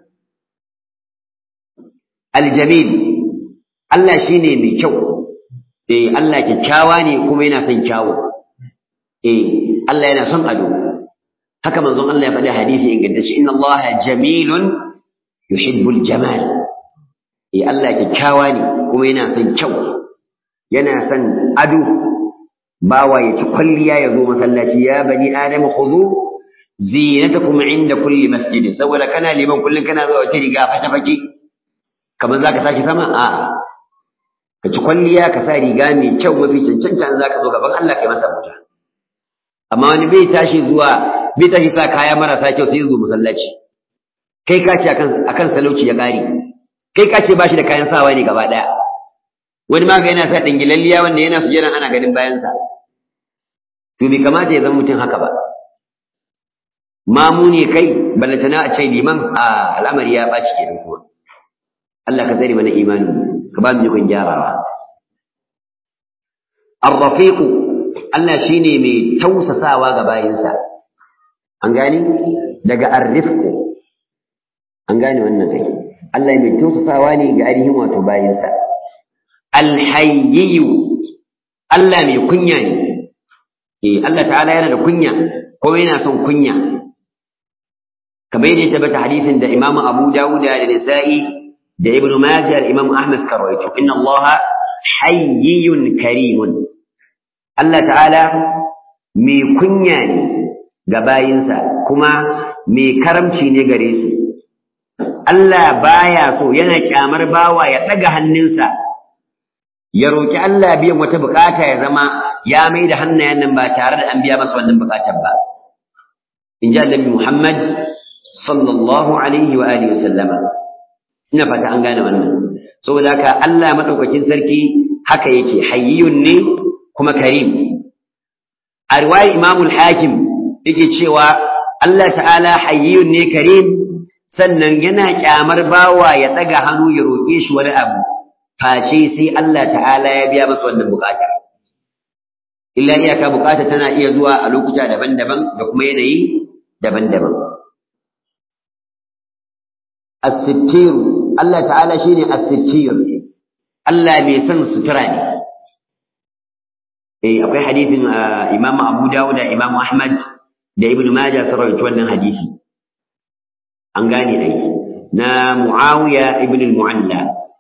aljamil Allah shine mai kyau eh Allah kyakkyawa ne kuma yana son kyawu eh Allah yana son ado haka manzon Allah ya faɗi hadisi ingantacce inna Allah jamilun yuhibbul jamal eh Allah kyakkyawa ne kuma yana son kyau yana son ado bawa ya ci kwalliya ya zo masallaci ya bani adam khudhu zinatakum inda kulli masjid saboda kana liman kullun kana zuwa wata riga fata fake kamar za ka sake sama a ka ci kwalliya ka sa riga mai kyau mafi cancanta za ka zo gaban Allah kai masa bauta amma wani bai tashi zuwa bai tashi sa kaya marasa kyau sai zo masallaci kai ka ce akan akan salauci ya ƙare kai ka ce ba shi da kayan sawa ne gaba ɗaya wani ma ga yana sa dingilalliya wanda yana sujjana ana ganin bayansa to bai kamata ya zama mutum haka ba mamu ne kai ballantana a ce liman a al'amari ya ɓaci kenan kuma Allah ka tsare mana imanin ka ba mu jikon gyarawa ar-rafiq Allah shine mai tausasawa ga bayinsa an gane daga ar-rifq an gane wannan kai Allah mai tausasawa ne ga ainihin wato bayinsa al-hayy Allah mai kunya ne eh Allah ta'ala yana da kunya kuma yana son kunya kamar yadda ya tabbata hadisin da Imam Abu Dawud da Nasa'i da Ibn Majah Imam Ahmad karwaito inna Allah hayyun karimun Allah ta'ala mai kunya ne ga bayinsa kuma mai karamci ne gare su Allah baya so yana kyamar bawa ya daga hannunsa ya roki Allah biyan wata bukata ya zama ya mai da hannayen nan ba tare da an biya masa wannan bukatar ba in ji Annabi Muhammad sallallahu alaihi wa alihi wa sallama ina fata an gane wannan saboda haka Allah madaukakin sarki haka yake hayyun ne kuma karim a riwayar Imam al-Hakim yake cewa Allah ta'ala hayyun ne karim sannan yana kyamar bawa ya daga hannu ya roke shi wani abu face sai Allah ta'ala ya biya masa wannan bukata illa iyaka bukata tana iya zuwa a lokuta daban-daban da kuma yanayi daban-daban as-sittiru Allah ta'ala shine as-sittir Allah mai son sutura ne eh akwai hadisin Imam Abu Dawud da Imam Ahmad da Ibn Majah sun rawaito wannan hadisi an gane ai na Muawiya ibn al-Mu'alla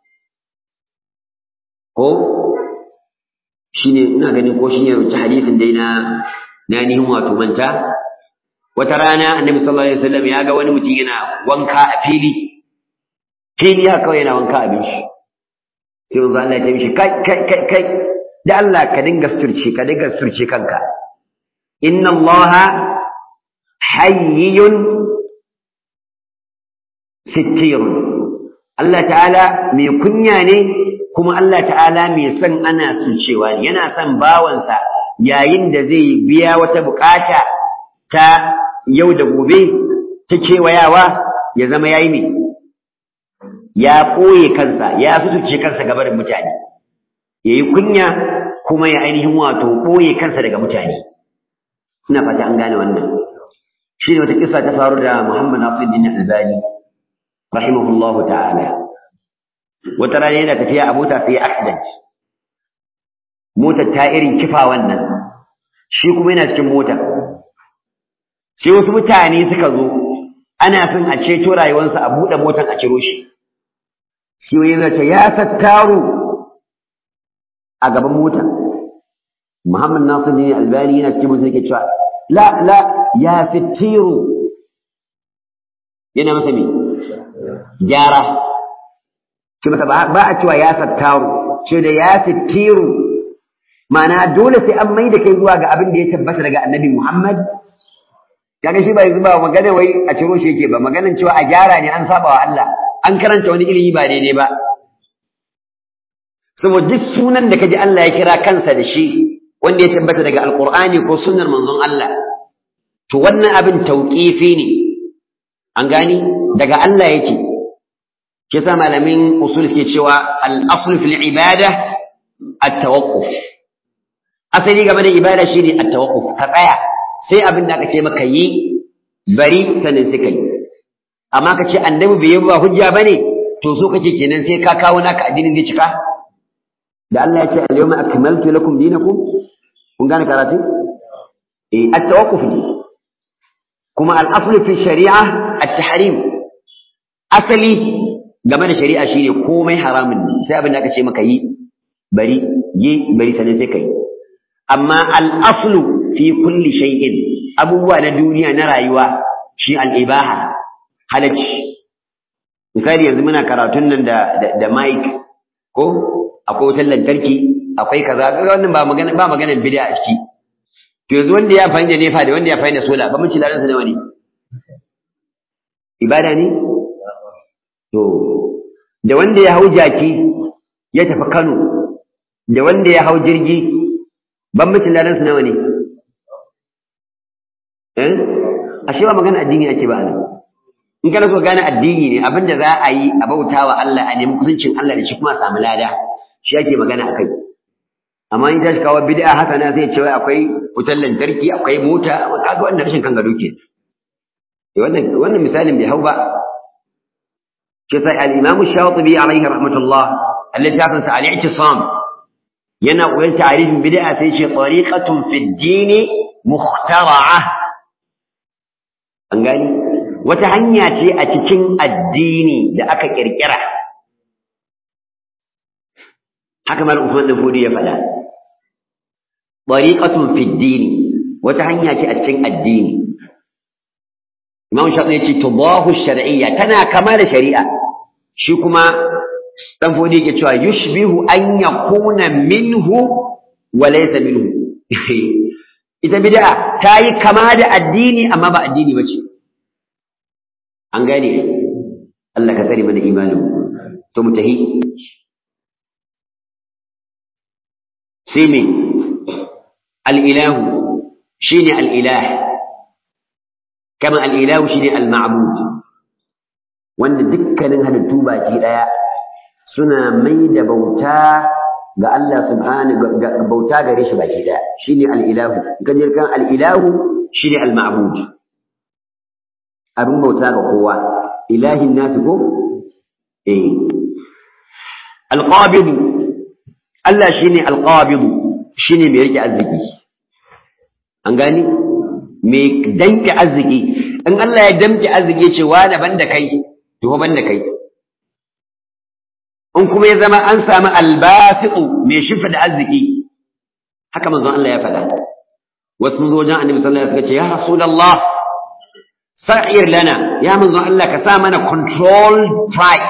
ko shine ina ganin ko shine rubuta hadisin dai na na nihin wato manta wata rana annabi sallallahu alaihi wasallam ya ga wani mutum yana wanka a fili fili haka kawai yana wanka abin shi sai manzo Allah ya ce mishi kai kai kai kai da Allah ka dinga surce ka dinga surce kanka inna Allah hayyun sittirun Allah ta'ala mai kunya ne kuma Allah ta'ala mai son ana surcewa ne yana son bawansa yayin da zai biya wata bukata ta yau da gobe ta kewayawa ya zama yayi ne ya ɓoye kansa ya sutuce kansa gabarin mutane ya yi kunya kuma ya ainihin wato ɓoye kansa daga mutane ina fata an gane wannan shi ne wata kisa ta faru da muhammad nasiruddin albani rahimahullahu ta'ala wata rana yana tafiya a mota sai accident motar ta irin kifa wannan shi kuma yana cikin mota sai wasu mutane suka zo ana son a ceto rayuwarsa a buɗe motar a ciro shi shi wani zai ce ya tattaro a gaban mota Muhammad Nasir ne Albani yana cikin mutum yake cewa la la ya fitiru yana masa me gyara shi masa ba a cewa ya tattaro ce da ya fitiru ma'ana dole sai an mai da kai zuwa ga abin da ya tabbata daga Annabi Muhammad kaga shi ba yanzu ba magana wai a ciro shi yake ba maganan cewa a gyara ne an saba wa Allah an karanta wani ilimi ba daidai ba saboda duk sunan da kaji Allah ya kira kansa da shi wanda ya tabbata daga alqur'ani ko sunnar manzon Allah to wannan abin tauqifi ne an gani daga Allah yake shi yasa malamin usul ke cewa al-asl fil ibada at-tawaqquf asali game da ibada shine at-tawaqquf ka tsaya sai abin da aka ce maka yi bari sanin sai kai amma ka ce annabi bai yi ba hujja bane to so kake kenan sai ka kawo naka addinin da cika da Allah ya ce al-yawma akmaltu lakum dinakum kun gane karatu eh at-tawaqquf ne kuma al-aslu fi shari'a at-tahrim asali game da shari'a shine komai haramun ne sai abin da aka ce maka yi bari yi bari sanin sai kai amma al-aslu fi kulli shay'in abubuwa na duniya na rayuwa shi al-ibaha halacci misali yanzu muna karatun nan da da mic ko akwai wutar lantarki akwai kaza kaga wannan ba magana ba maganar bid'a a ciki to yanzu wanda ya fahimta da nefa da wanda ya fahimta sola ba mun ci ladan sa nawa ne ibada ne to da wanda ya hau jaki ya tafi Kano da wanda ya hau jirgi bambancin ladan sa nawa ne eh ashe ba magana addini ake ba nan in kana so gane addini ne abinda za a yi a bautawa Allah a nemi kusancin Allah da shi kuma a samu lada shi ake magana akai amma in tashi kawo bid'a haka na sai cewa akwai wutar lantarki akwai mota kaga wannan rashin kan gado ke wannan wannan misalin bai hau ba ke sai al-Imam Shatibi alaihi rahmatullah alladhi ya sa al-i'tisam yana koyon ta'arifin bid'a sai ce tariqatun fi ad-din mukhtara'ah an gani wata hanya ce a cikin addini da aka kirkira haka mal Usman dan Fodi ya faɗa tariqatun fi ad-din wata hanya ce a cikin addini Imam Shafi ya ce tudahu shar'iyya tana kama da shari'a shi kuma dan Fodi yake cewa yushbihu an yakuna minhu wa laysa minhu ita bid'a ta yi kama da addini amma ba addini ba ce an gane Allah ka tsare mana imanin to mu tahi sai me al-ilahu shine al-ilah kama al-ilahu shine al-ma'bud wanda dukkanin halittu baki daya suna mai da bauta ga Allah subhanahu ga bauta gare shi baki daya shine al-ilahu kaje kan al-ilahu shine al-ma'bud abin bauta ga kowa ilahin nasu ko eh al-qabid Allah shine al-qabid shine mai rike arziki an gani mai danke arziki in Allah ya damke arziki ce wa da banda kai to banda kai in kuma ya zama an samu albasitu mai shifa da arziki haka manzon Allah ya faɗa wasu mun zo wajen annabi sallallahu alaihi wasallam suka ce ya rasulullah sa'ir lana ya manzon Allah ka sa mana control price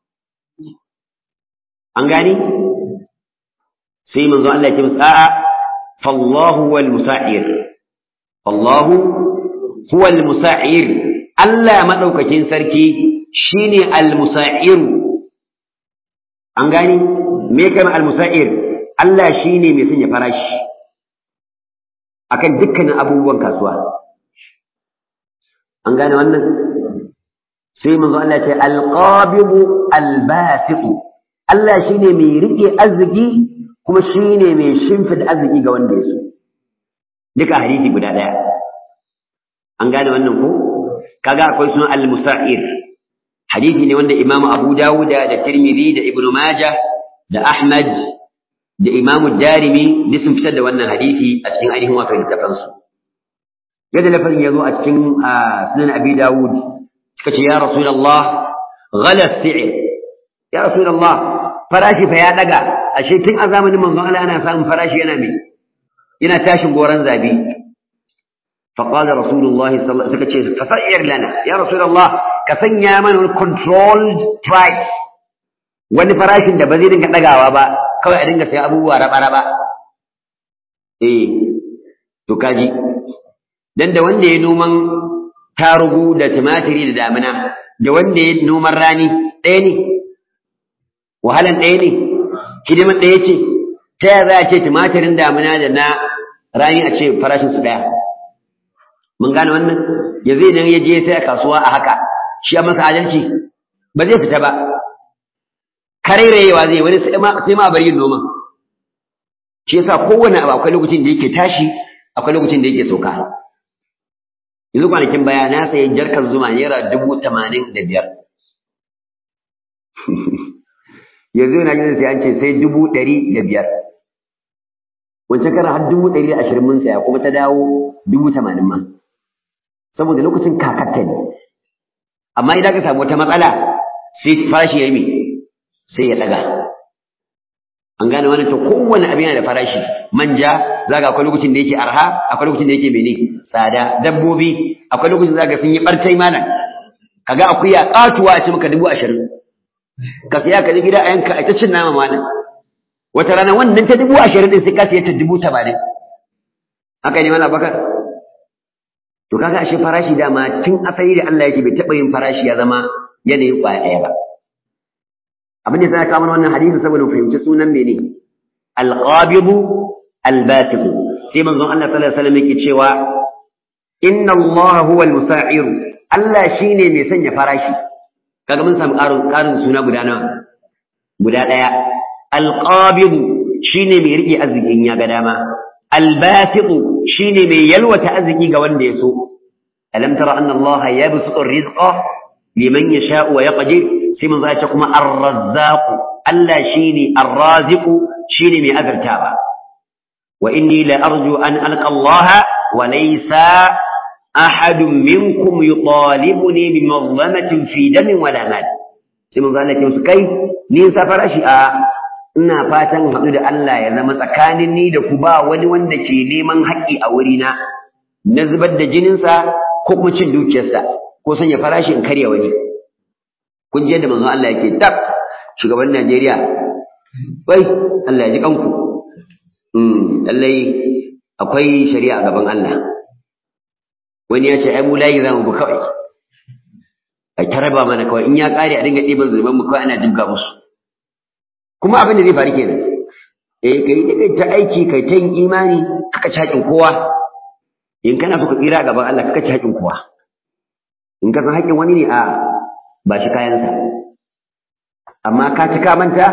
an gani sai manzon Allah ya ce musu a'a fallahu wal musa'ir fallahu huwa al musa'ir Allah madaukakin sarki shine al musa'ir an gani me kai al musa'ir Allah shine mai sanya farashi akan dukkanin abubuwan kasuwa an gane wannan sai manzo Allah ce alqabidu albasitu Allah shine mai rike arziki kuma shine mai shimfida arziki ga wanda ya so duka hadisi guda daya an gane wannan ko kaga akwai sunan almusa'ir hadisi ne wanda imamu abu dawuda da tirmidhi da ibnu majah da ahmad da imamu darimi duk sun fitar da wannan hadisi a cikin ainihin wato littafansu yadda lafazin ya zo a cikin sunan abi dawud suka ce ya rasulullah ghala si'r ya rasulullah farashi fa ya daga ashe tun a zamanin manzon Allah ana samun farashi yana me yana tashin goran zabi فقال رسول الله صلى الله عليه وسلم فسعر لنا يا رسول الله كسن يا من controlled price wani farashin da ba zai dinga dagawa ba kawai a dinga sai abubuwa raba raba eh to kaji dan da wanda ya noman tarugu da tumatiri da damina da wanda ya noman rani ɗaya ne wahalan ɗaya ne hidimar ɗaya ce ta yaya za a ce tumatirin damina da na rani a ce farashin su ɗaya mun gane wannan ya zai nan ya je sai a kasuwa a haka shi a masa adalci ba zai fita ba karairayewa zai wani sai ma bari yin noman shi yasa kowane abu akwai lokacin da yake tashi akwai lokacin da yake sauka yanzu kwanakin baya na sayi jarkar zuma naira dubu tamanin da biyar yanzu yana jin sai an ce sai dubu ɗari da biyar wancan karan har dubu ɗari da ashirin mun saya kuma ta dawo dubu tamanin ma saboda lokacin kakatta ne amma idan ka samu wata matsala sai farashi ya yi sai ya ɗaga an gane wannan to kowane abin yana da farashi manja zaga akwai lokacin da yake arha akwai lokacin da yake mene tsada dabbobi akwai lokacin zaga sun yi bartai malam kaga akuya katuwa a ce maka dubu ashirin ka siya ka je gida a yanka a ta cin nama malam wata rana wannan ta dubu ashirin din sai ka siya ta dubu tamanin haka ne mana bakar to kaga ashe farashi dama tun asali da Allah yake bai taɓa yin farashi ya zama yanayin ƙwaya ɗaya ba abin da sai kawo wannan hadisi saboda fahimci sunan mene alqabidu albatiqu sai manzon Allah sallallahu alaihi wasallam yake cewa inna Allah huwa almusa'ir Allah shine mai sanya farashi kaga mun samu ƙarin ƙarin suna guda nawa guda ɗaya alqabidu shine mai rike arzikin ya ga dama albatiqu shine mai yalwata arziki ga wanda ya so alam tara anna Allah yabsutu ar-rizqa liman yasha'u wa yaqdir sai mun zai kuma ar-razzaq Allah shine ar-raziq shine mai azartawa wa inni la arju an alqa Allah wa laysa ahad minkum yutalibuni bi mazlamatin fi damin wala mal sai mun zai ce kai ni safara shi a ina fatan haɗu da Allah ya zama tsakanin ni da ku ba wani wanda ke neman haƙƙi a wurina na zubar da jininsa ko kuma cin dukiyarsa ko sanya farashi in karya wani kun je da manzon Allah yake tab shugaban Najeriya wai Allah ya ji kanku mm lallai akwai shari'a a gaban Allah wani ya ce ai mu layi zamu bu kawai ai taraba mana kawai in ya kare a dinga ɗiban zuban mu kawai ana jibga musu kuma abin da zai faru kenan eh kai kai ta aiki kai ta yin imani kaka cakin kowa in kana so ka tsira a gaban Allah kaka cakin kowa in ka san haƙƙin wani ne a ba shi kayansa amma ka ci ka manta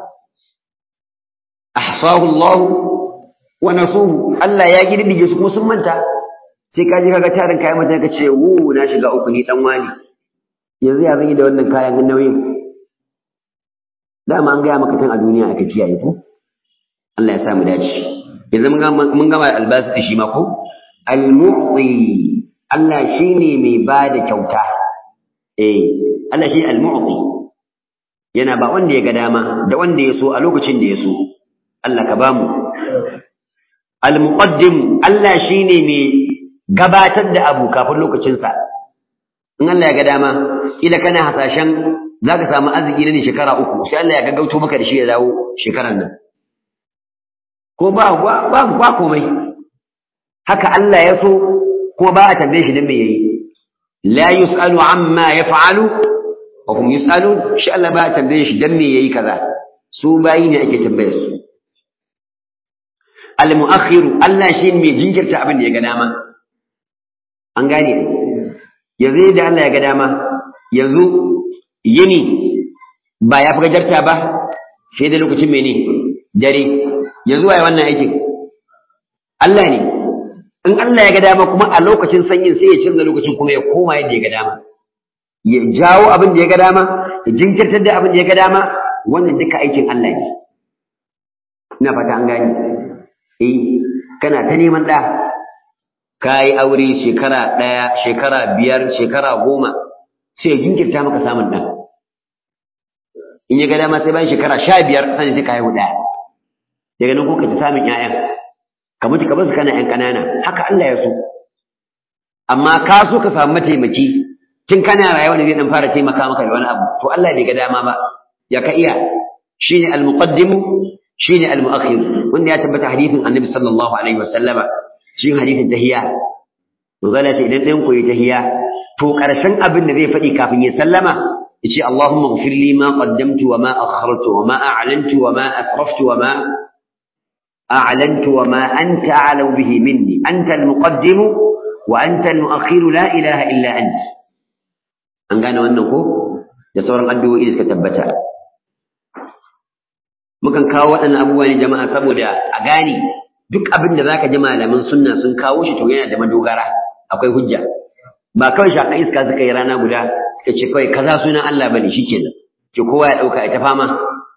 ahsahu Allah wa nasuhu Allah ya girdige su kuma sun manta sai ka je kaga tarin kayan mutane ka ce wu na shiga uku ni dan wani yanzu ya zan yi da wannan kayan nauyin dama an gaya maka tun a duniya aka kiyaye ko Allah ya sa mu dace yanzu mun gama albasu shi ma ko al-mu'ti Allah shine mai bada kyauta eh Allah shi al-mu'ti yana ba wanda ya ga dama da wanda ya so a lokacin da ya so Allah ka bamu al-muqaddim Allah shine mai gabatar da abu kafin lokacin sa in Allah ya ga dama kila kana hasashen zaka samu arziki ne shekara uku sai Allah ya gaggauto maka da shi ya dawo shekaran nan ko ba ba ba komai haka Allah ya so kuma ba a tambaye shi dan me yayi la yusalu amma yaf'alu wa hum yusalun shi Allah ba a tambaye shi dan me yayi kaza su bayi ne ake tambaye su al mu'akhiru Allah shi ne mai jinkirta abin da ya ga dama an gane yanzu da Allah ya ga dama yanzu yini ba ya fi gajarta ba sai da lokacin mene dare yanzu waye wannan aikin Allah ne in Allah ya ga dama kuma a lokacin sanyin sai ya canza lokacin kuma ya koma yadda ya ga dama ya jawo abin da ya ga dama ya jinkirtar da abin da ya ga dama wannan duka aikin Allah ne ina fata an gani eh kana ta neman ɗa ka yi aure shekara ɗaya shekara biyar shekara goma sai ya jinkirta maka samun ɗan in ya ga dama sai bayan shekara sha biyar sani sai ka haihu ɗaya daga nan kuka ci samun ƴaƴan ka mutu ka basu kana ƴan ƙanana haka Allah ya so amma ka so ka samu mataimaki tun kana rayuwa ne zai dan fara taimaka maka da wani abu to Allah bai ga dama ba ya ka iya shine al-muqaddim shine al-mu'akhir wanda ya tabbata hadisin Annabi sallallahu alaihi wasallama shi hadisin tahiyya to zalla ta idan ɗan koyi tahiyya to ƙarshen abin da zai faɗi kafin ya sallama yace Allahumma ighfir li ma qaddamtu wa ma akhartu wa ma a'lantu wa ma asraftu wa ma a'lantu wa ma anta a'lamu bihi minni anta al-muqaddim wa anta al-mu'akhir la ilaha illa anta an gane wannan ko da sauran addu'o'i da suka tabbata mukan kawo waɗannan abubuwa ne jama'a saboda a gane duk abin da zaka ji malaman sunna sun kawo shi to yana da madogara akwai hujja ba kawai shaka iska suka yi rana guda suka ce kawai kaza sunan Allah bane shikenan ke kowa ya dauka ya ta fama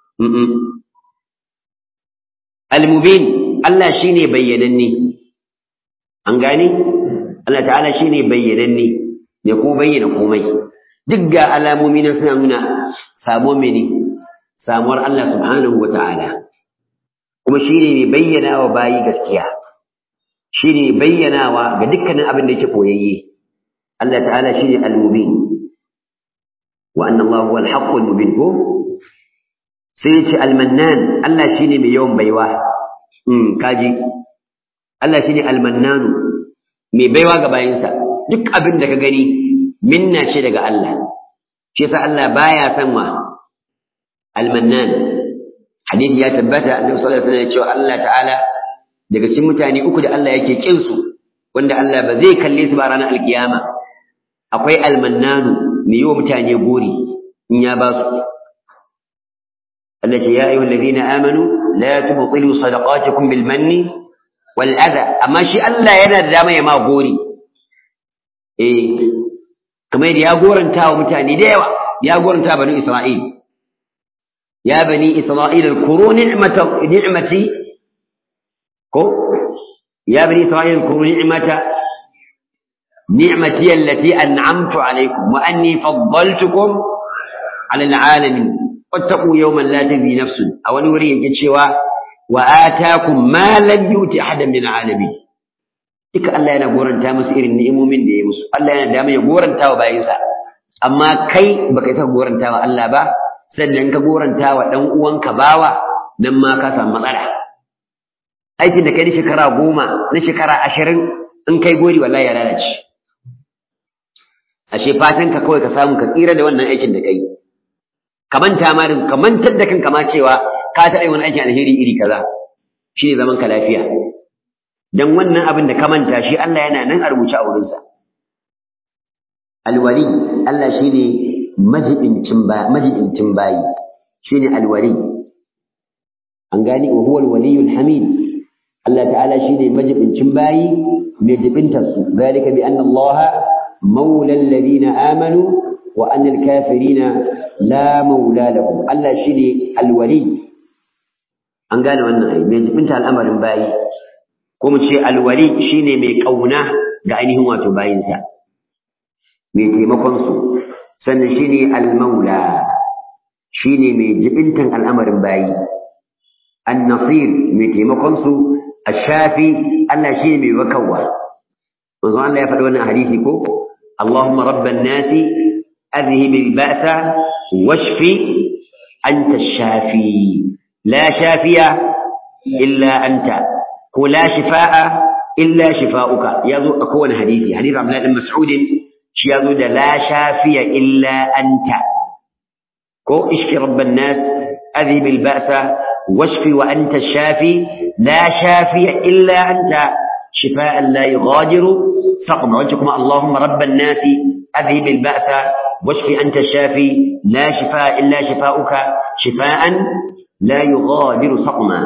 al-mubin Allah shine bayyananne an gane Allah ta'ala shine bayyananne ne ko bayyana komai duk ga alamomi na suna nuna samuwar mene samuwar Allah subhanahu wata'ala kuma shi ne mai bayyana wa bayi gaskiya shi ne bayyanawa ga dukkanin abin da yake koyayye Allah ta'ala shi ne al-mubin wa anna Allah huwa al-haqq al-mubin ko sai ya ce al-mannan Allah shi ne mai yawan baiwa mm kaji Allah shi ne al-mannan mai baiwa ga bayinsa duk abin da ka gani minna ce daga Allah shi yasa Allah baya san wa al-mannan hadisi ya tabbata annabi sallallahu alaihi wasallam ya ce Allah ta'ala daga cikin mutane uku da Allah yake kin su wanda Allah ba zai kalle su ba ranar alkiyama akwai al-mannanu mai yiwa mutane gori in ya ba su Allah ce ya ayyuhal ladina amanu la tubtilu sadaqatikum bil manni wal adha amma shi Allah yana da dama ya ma gori eh kamar da ya goranta wa mutane da yawa ya goranta bani Isra'il ya bani Isra'il kuru ni'mata ni'mati ko ya bani Isra'il kuru ni'mata ni'mati allati an'amtu alaykum wa anni faddaltukum ala al'alamin wattaqu yawman la tajzi nafsun a wani wuri yake cewa wa ataakum ma lam yuti ahadan min al'alamin duka Allah yana goranta musu irin ni'imomin da ya musu Allah yana da ya goranta wa bayinsa amma kai baka ta goranta wa Allah ba sannan ka goranta wa dan uwanka bawa nan ma ka samu matsala aikin da kai na shekara goma na shekara ashirin in kai gori wallahi ya lalace ashe fatan ka kawai ka samu ka tsira da wannan aikin da kai ka manta ma ka mantar da kanka ma cewa ka taɓa wani aikin alheri iri kaza shine zaman ka lafiya dan wannan abin da ka manta shi Allah yana nan a rubuce a wurinsa alwali Allah shine majibincin ba majibincin bayi shine alwali an gani wa huwa alwaliyul hamid Allah ta'ala shine majibincin bayi mai jibintar su zalika bi anna Allah maula alladhina amanu wa anna alkafirina la maula lahum Allah shine alwali an gane wannan ai mai jibinta al'amarin bayi ko mu ce alwali shine mai kauna ga ainihin wato bayinsa mai taimakon su sannan shine almaula shine mai jibintan al'amarin bayi an-nasir mai taimakon su ash-shafi Allah shine mai wakawa manzo Allah ya faɗi wannan hadisi ko Allahumma rabban nasi adhhib al-ba'sa washfi anta ash-shafi la shafiya illa anta ko la shifa'a illa shifa'uka yazo a kowane hadisi hadisi Abdullah ibn Mas'ud shi yazo da la shafiya illa anta ko ishki rabban nas adhib al ba'sa washfi wa anta shafi la shafiya illa anta shifa'an la yughadiru saqma wajh kuma Allahumma rabban nas adhib al ba'sa washfi anta shafi la shifa'a illa shifa'uka shifa'an la yughadiru saqma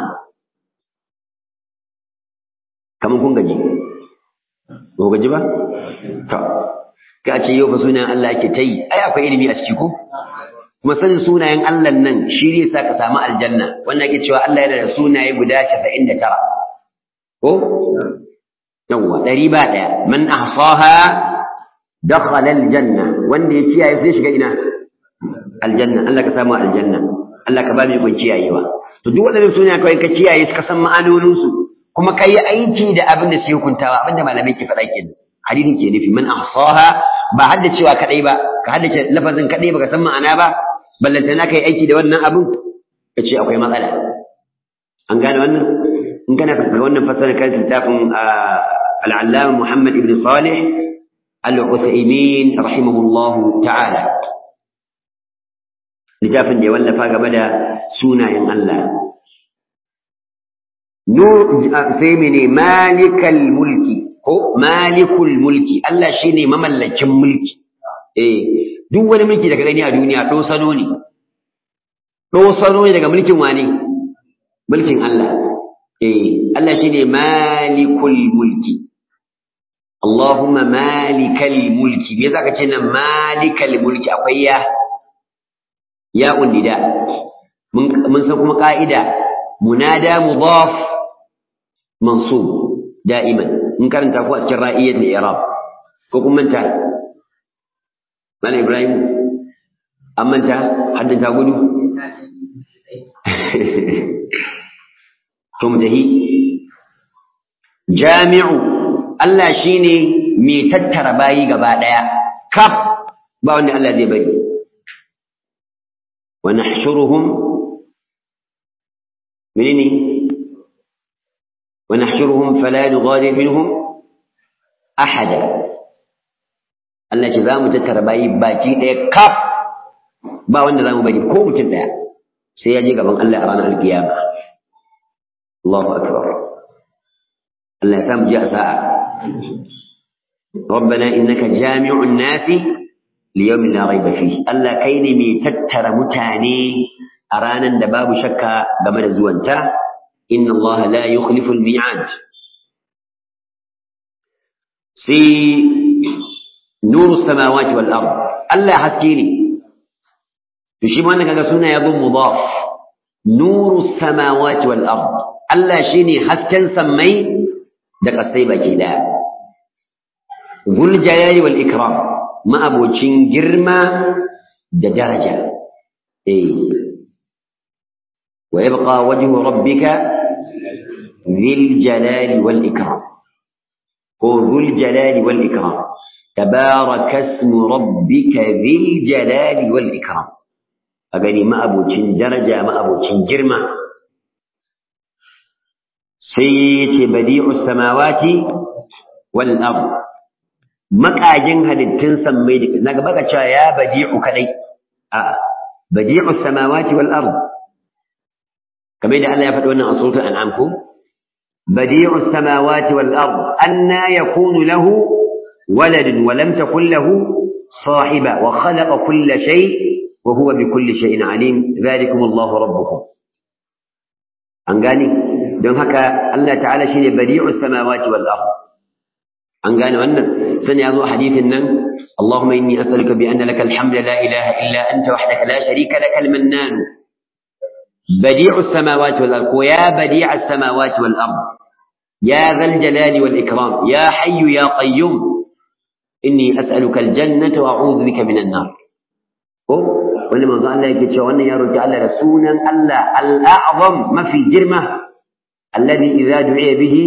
kamar kun gaji ba gaji ba to ka ce yau fa sunayen Allah ake ta yi ai akwai ilimi a ciki ko kuma sanin sunayen Allah nan shi ne sa ka samu aljanna wannan ake cewa Allah yana da sunaye guda 99 ko yawwa ɗari ba ɗaya man ahsaha dakhala aljanna wanda ya kiyaye sai shiga ina aljanna Allah ka samu aljanna Allah ka ba mu ikon kiyayewa to duk waɗannan sunayen kawai ka kiyaye ka san ma'anonin su kuma ka yi aiki da abin da suke hukuntawa abin da malamai ke faɗa kenan hadisin ke nufi man ahsaha ba hadda cewa kadai ba ka haddace lafazin kadai baka san ma'ana ba ballanta na kai aiki da wannan abin ka ce akwai matsala an gane wannan in kana ga wannan fasara kan littafin al-allama Muhammad ibn Salih al-Uthaymeen rahimahullahu ta'ala littafin da ya wallafa game da sunayen Allah nur sai mene malikal mulki ko malikul mulki Allah shine mamallakin mulki eh duk wani mulki da ka gani a duniya dosano ne dosano ne daga mulkin wane mulkin Allah eh Allah shine malikul mulki Allahumma malikal mulki me zaka ce nan malikal mulki akwai ya ya undida mun mun san kuma ka'ida munada mudaf mansub da'iman in karanta ko a cikin ra'iyyar da i'rab ko kun manta Malam Ibrahim an manta haddin ta gudu to mu tahi jami'u Allah shine mai tattara bayi gaba daya kaf ba wanda Allah zai bari wa nahshuruhum menene wa nahshuruhum fala nughadir minhum ahada Allah ce za mu tattara bayi baki ɗaya kaf ba wanda za mu bari ko mutum ɗaya sai ya je gaban Allah a ranar alkiyama Allahu akbar Allah ya samu ji a sa'a ربنا إنك جامع الناس ليوم لا ريب فيه الله كيني مي تتر متاني أرانا دباب شكا بمن زوانتا إن الله لا يخلف الميعاد في نور السماوات والأرض الله حسكيني تشيب أنك سنة يضم مضاف نور السماوات والأرض الله شيني حسكن سمي دق السيبة كده ذو الجلال والإكرام ما أبو جرما درجة إيه ويبقى وجه ربك ذي الجلال والإكرام هو ذو الجلال والإكرام تبارك اسم ربك ذي الجلال والإكرام أغني ما أبو درجة ما أبو جرما سيت بديع السماوات والأرض makajin halittun sammai da naga baka cewa ya badi'u kadai a badi'u samawati wal ard kamar da Allah ya faɗi wannan a suratul an'am ko badi'u samawati wal ard anna yakunu lahu waladun wa lam takul lahu sahiba wa khalaqa kulla shay wa huwa bi kulli shay'in alim dhalikum Allahu rabbukum an gani don haka Allah ta'ala shine badi'u samawati wal ard an gane wannan sani ya zo hadithin nan Allahumma inni as'aluka bi anna lakal hamdu la ilaha illa anta wahdaka la sharika lakal mannan badi'u as-samawati wal ard ya badi'u as-samawati wal ard ya dhal jalali wal ikram ya hayyu ya qayyum inni as'aluka al-jannata wa a'udhu bika minan nar ko wani manzo Allah yake cewa wannan ya roki Allah da sunan Allah al-a'zam mafi girma alladhi idza du'iya bihi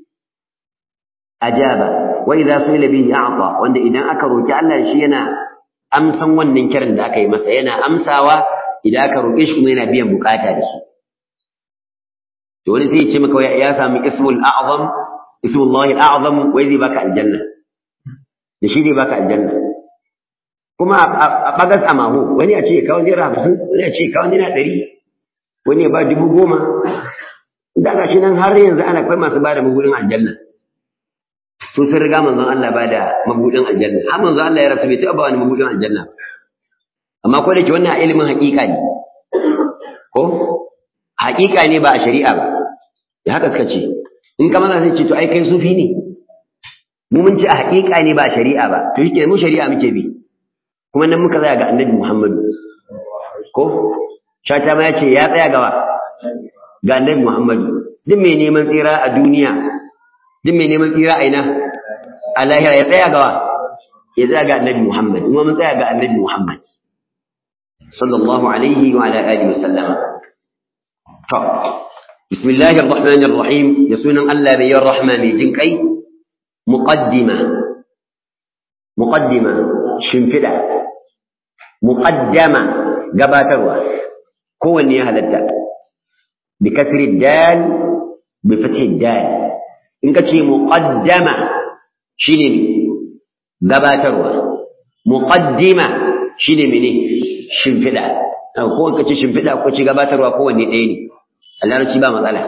ajaba wa idza su'ila bihi a'ta wanda idan aka roki Allah shi yana amsan wannan kiran da aka yi masa yana amsawa idan aka roke shi kuma yana biyan bukata da shi to wani sai ya ce maka ya sami ismul a'zam ismullahi al'azam wai zai baka aljanna da shi zai baka aljanna kuma a bagas a maho wani ya ce kawo naira hamsin wani ya ce kawo naira ɗari wani ya ba dubu goma da ga shi nan har yanzu ana kai masu ba da mabudin aljanna sun sun riga manzon Allah ba da mabudin aljanna har manzon Allah ya rasu bai taɓa ba wani mabudin aljanna amma ko da ke wannan ilimin haƙiƙa ne ko haƙiƙa ne ba a shari'a ba da haka suka ce in ka maza sai ce to ai kai sufi ne mu mun ci a haƙiƙa ne ba shari'a ba to shike mu shari'a muke bi kuma nan muka tsaya ga annabi Muhammadu ko shata ma yace ya tsaya gawa ga annabi Muhammadu duk mai neman tsira a duniya duk mai neman tsira a ina a lahira ya tsaya gawa ya tsaya ga annabi Muhammad kuma mun tsaya ga annabi Muhammad sallallahu alaihi wa ala alihi wa sallama to bismillahir rahmanir rahim ya sunan Allah mai yin rahma mai jin kai muqaddima muqaddima shimfida muqaddama gabatarwa kowanne ya halatta bi kasri dal bi fathi dal in ka ce muqaddama shine gabatarwa muqaddima shine mene shimfida ko ka ce shimfida ko ce gabatarwa kowanne ɗaya ne Allah ba matsala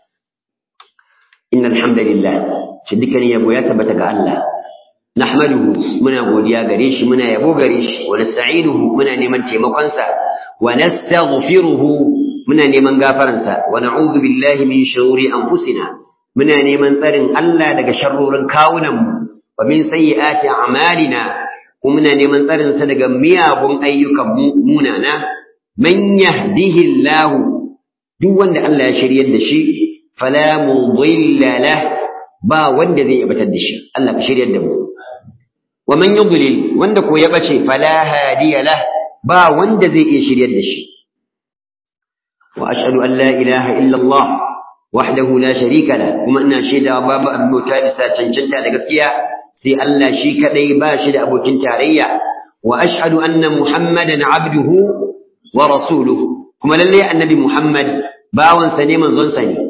innal hamdalillah shi dukkanin yabo ya tabbata ga Allah nahmaduhu muna godiya gare shi muna yabo gare shi wa nasta'inuhu muna neman taimakon sa wa nastaghfiruhu muna neman gafaran sa wa na'udhu billahi min shururi anfusina muna neman tsarin Allah daga sharrorin kawunan mu wa min sayyiati a'malina kuma muna neman tsarin sa daga miyagun ayyukan mu munana man yahdihillahu duk wanda Allah ya shiryar da shi fala mudilla lahu ba wanda zai yabatar da shi Allah ka shiryar da mu wa man yudlil wanda ko ya bace fala hadiya lah ba wanda zai iya shiryar da shi wa ashhadu an la ilaha illa Allah wahdahu la sharika la kuma ina shaida babu abin bauta da cancanta da gaskiya sai Allah shi kadai ba shi da abokin tarayya wa ashhadu anna muhammadan abduhu wa rasuluhu kuma lalle annabi muhammad bawansa ne manzon sa ne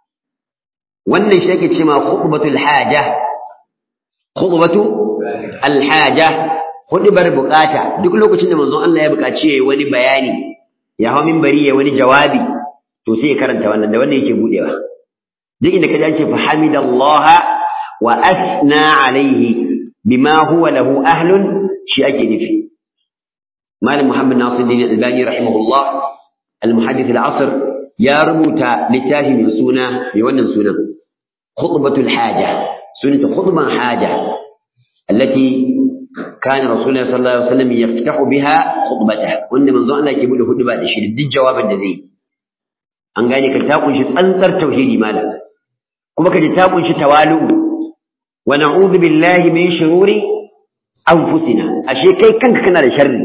wannan shi ake cewa khutbatul haja khutbatu alhaja hudubar bukata duk lokacin da manzon Allah ya bukaci yayi wani bayani ya hawo minbari ya wani jawabi to sai ya karanta wannan da wannan yake budewa duk inda kaje an ce fa hamidallaha wa asna alaihi bima huwa lahu ahlun shi ake nufi malam muhammad nasiruddin albani rahimahullah al-muhaddith al-asr ya rubuta littafi mai suna mai wannan sunan khutbatul haja sunanta khutban haja allati kana rasulullahi sallallahu alaihi wasallam yaftahu biha khutbatahu wanda manzo Allah ke bude hutuba da shi duk jawabin da zai an gane ka ta kunshi tsantsar tauhidi malam kuma ka ji ta kunshi tawalu wa na'udhu billahi min shururi anfusina ashe kai kanka kana da sharri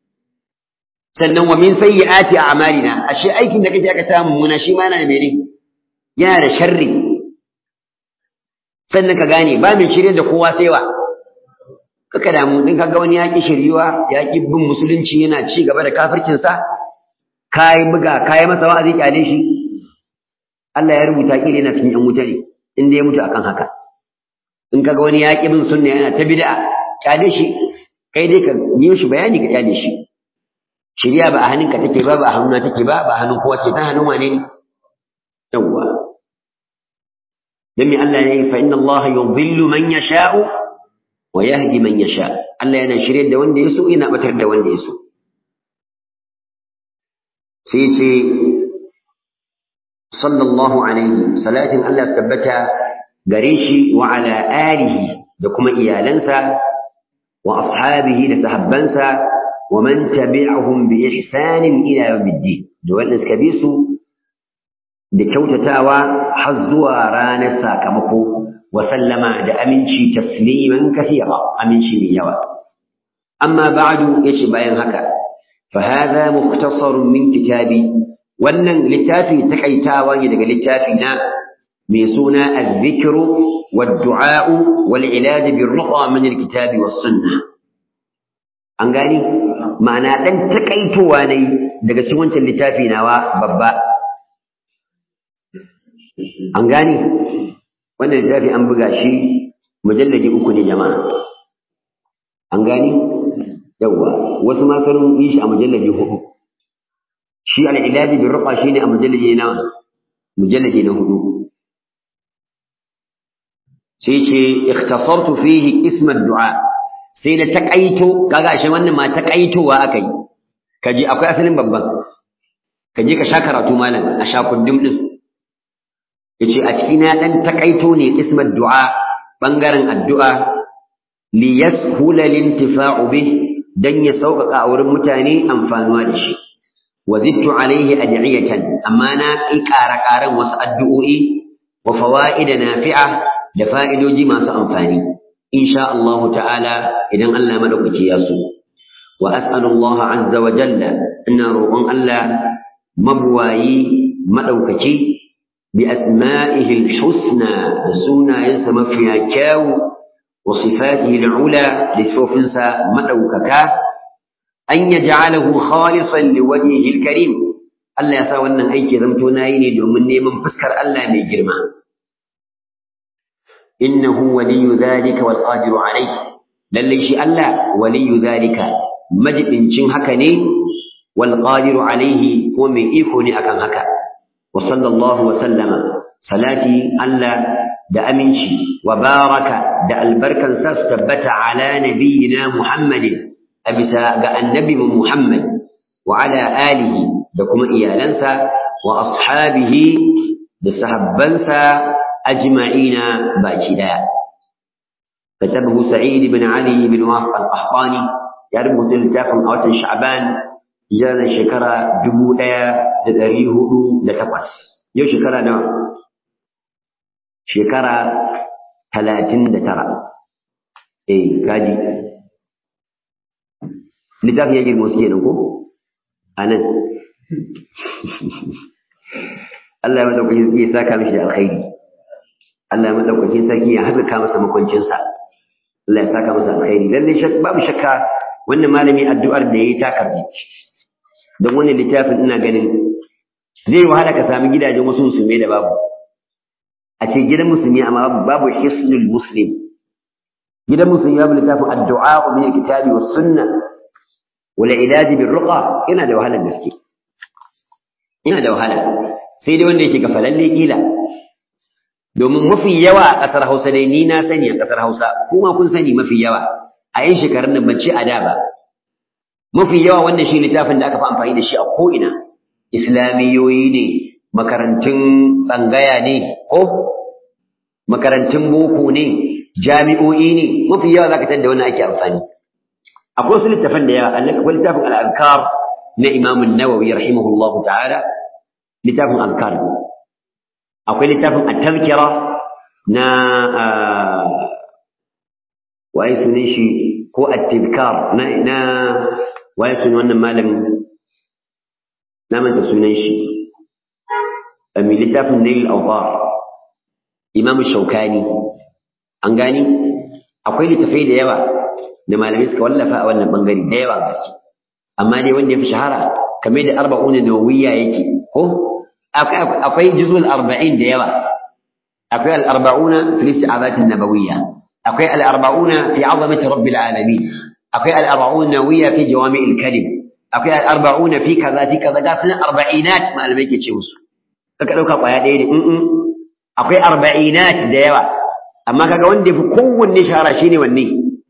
sannan wa min sayyiati a'malina ashe aikin da kake aka samu muna shi ma yana da mene yana da sharri sannan ka gane ba mai shirye da kowa sai wa kaka damu din kaga wani yaki shiryuwa yaki bin musulunci yana ci gaba da kafircin sa kai buga kai masa wa'azi kyale shi Allah ya rubuta kire yana cikin yan wuta ne inda ya mutu akan haka in kaga wani yaki bin sunna yana ta bid'a kyale shi kai dai ka yi shi bayani ka kyale shi shirya ba a hannunka take ba ba a hannuna take ba ba a hannun kowa ce ta hannun wane ne yawwa dan me Allah ya yi fa inna Allah yudhillu man yasha'u wa yahdi man yasha Allah yana shirye da wanda ya so yana batar da wanda ya so sai ce sallallahu alaihi salatin Allah tabbata gare shi wa ala alihi da kuma iyalansa wa ashabihi da sahabbansa ومن تبعهم بإحسان إلى يوم الدين دول نسكبيسو دكوتتاوى حزوا رانا ساكمكو وسلم دا أمنشي تسليما كثيرا أمنشي من يوى أما بعد يشبه هكا فهذا مختصر من كتابي wannan littafi takaitawa ne daga littafina mai suna al-dhikr wad-du'a wal-ilaj bir-ruqa min al-kitabi was-sunnah an gani ma'ana dan takaitowa ne daga cikin wancan littafi nawa babba an gani wannan littafi an buga shi mujalladi uku ne jama'a an gani yawa wasu ma sun yi shi a mujalladi hudu shi al-ilaji bi ruqa shine a mujalladi na mujalladi na hudu sai ce ikhtasartu fihi ism ad-du'a sai da takaito kaga ashe wannan ma takaitowa akai kaje akwai asalin babban kaje ka sha karatu malam a sha kundum din yace a cikin na dan takaito ne ism ad-du'a bangaren addu'a li yashula lintifa'u bih dan ya sauƙaƙa a wurin mutane amfanuwa da shi wa zittu alaihi ad'iyatan amma na ƙi ƙara-ƙaran wasu addu'o'i wa fawaida nafi'a da fa'idoji masu amfani insha Allah ta'ala idan Allah madaukaki ya so wa as'alu Allah azza wa jalla ina roƙon Allah mabwayi madaukaki bi asma'ihi al-husna da sunayensa mafiya kyawu wa sifatihi al-ula da sifofinsa madaukaka an yaj'alahu khalisan liwajhihi al-karim Allah ya sa wannan aiki zamto nayi ne domin neman fuskar Allah mai girma innahu waliyyu dhalika wal qadiru alayhi lalle shi Allah waliyyu dhalika majibincin haka ne wal qadiru alayhi ko mai iko ne akan haka wa sallallahu wa sallama salati Allah da aminci wa baraka da albarkan sa tabbata ala nabiyyina Muhammadin abisa ga annabi Muhammad wa ala alihi da kuma iyalansa wa ashabihi da sahabbansa ajma'ina baki daya كتبه سعيد بن علي بن وافق القحطاني يربط التافم أوتن شعبان جانا شكرا دبو ديا دريه لتقص يو شكرا نوع شكرا ثلاثين دترى إيه كاجي littafi ya girma suke nan ko a nan Allah ya madaukakin sarki ya saka mishi da alkhairi Allah ya madaukakin sarki ya haɓaka masa makwancinsa Allah ya saka masa alkhairi lalle babu shakka wannan malami addu'ar da yayi ta karbi don wannan littafin ina ganin zai wahala ka sami gidajen wasu musulmai da babu a ce gidan musulmi amma babu hisnul muslim gidan musulmi babu littafin addu'a min kitabi was sunnah wala ilaji bin ruqa ina da wahalar gaske ina da wahala sai dai wanda yake gafalalle kila domin mafi yawa a ƙasar Hausa dai ni na sani a ƙasar Hausa kuma kun sani mafi yawa a yin shekarun nan ban ce a da ba mafi yawa wannan shi littafin da aka fi amfani da shi a ko'ina islamiyoyi ne makarantun tsangaya ne ko makarantun boko ne jami'o'i ne mafi yawa za ka da wannan ake amfani akwai wasu littafan da yawa akwai littafin al'adkar na imamun nawawi rahimahullahu ta'ala littafin alkar akwai littafin at-tazkira na waye sunan shi ko at-tizkar na na waye sunan wannan malamin na manta sunan shi mai littafin nail awtar imam shaukani an gani akwai littafai da yawa da malamai suka wallafa a wannan bangare da yawa gaske amma dai wanda ya fi shahara kamar da arba'una nawawiyya yake ko akwai juzul arba'in da yawa akwai al-arba'una fi isti'azat an-nabawiyya akwai al-arba'una fi 'azamati rabbil alamin akwai al-arba'una nawawiyya fi jawami' al-kalim akwai al-arba'una fi kaza fi kaza ga sunan arba'inat malamai ke ce musu kaka dauka kwaya ɗaya ne in akwai arba'inat da yawa amma kaga wanda yafi kowanne shahara shine wanne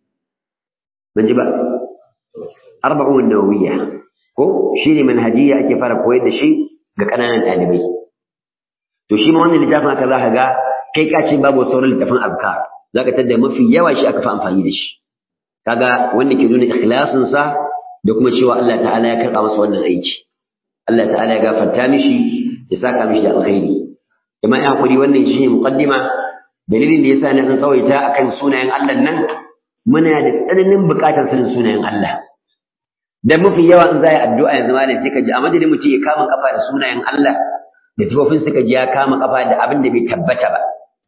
ban ji ba arba'un nawawiyya ko shine manhajiyya ake fara koyar da shi ga ƙananan ɗalibai to shi ma wannan littafin aka za ka ga kai ka ce babu sauran littafin azkar za ka tadda mafi yawa shi aka fi amfani da shi kaga wanda ke nuna ikhlasin sa da kuma cewa Allah ta'ala ya karɓa masa wannan aiki Allah ta'ala ya gafarta mishi ya saka mishi da alkhairi kuma ya hakuri wannan shine muqaddima dalilin da yasa na san tsawaita akan sunayen Allah nan muna da tsananin buƙatar sanin sunayen Allah da mafi yawa in za a yi addu'a yanzu malam sai ka ji a madadin mutum ya kama kafa da sunayen Allah da tufafin suka ji ya kama kafa da abin da bai tabbata ba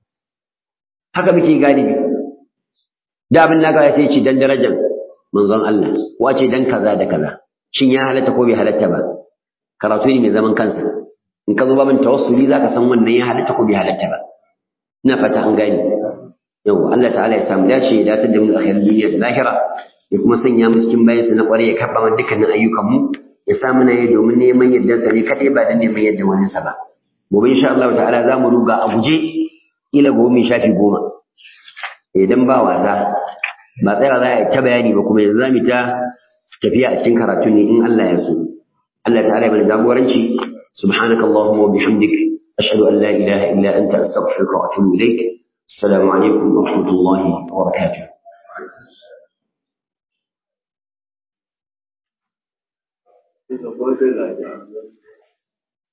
haka muke galibi da abin da ya sai ce dan darajar manzon Allah ko ce dan kaza da kaza shin ya halatta ko bai halatta ba karatu ne mai zaman kansa in ka zo babin tawassuli zaka san wannan ya halatta ko bai halatta ba ina fata an gani yau Allah ta'ala ya samu dace ya dace da mu akhirar duniya da lahira ya kuma sanya mu cikin bayansa na ƙwarai ya karɓa mana dukkanin ayyukanmu ya sa mana yi domin neman yadda ne kaɗai ba da neman yadda wani sa ba gobe insha Allah ta'ala za mu ruga a guje ila gobe mai shafi goma idan ba wasa ba tsaya za a yi ta bayani ba kuma yanzu za mu ta tafiya a cikin karatu ne in Allah ya so Allah ta'ala ya mana jagoranci subhanakallahumma wa bihamdik ashhadu an la ilaha illa anta astaghfiruka wa atubu ilaik assalamu alaikum wa rahmatullahi wa barakatuh Ita kuma sai lafiya.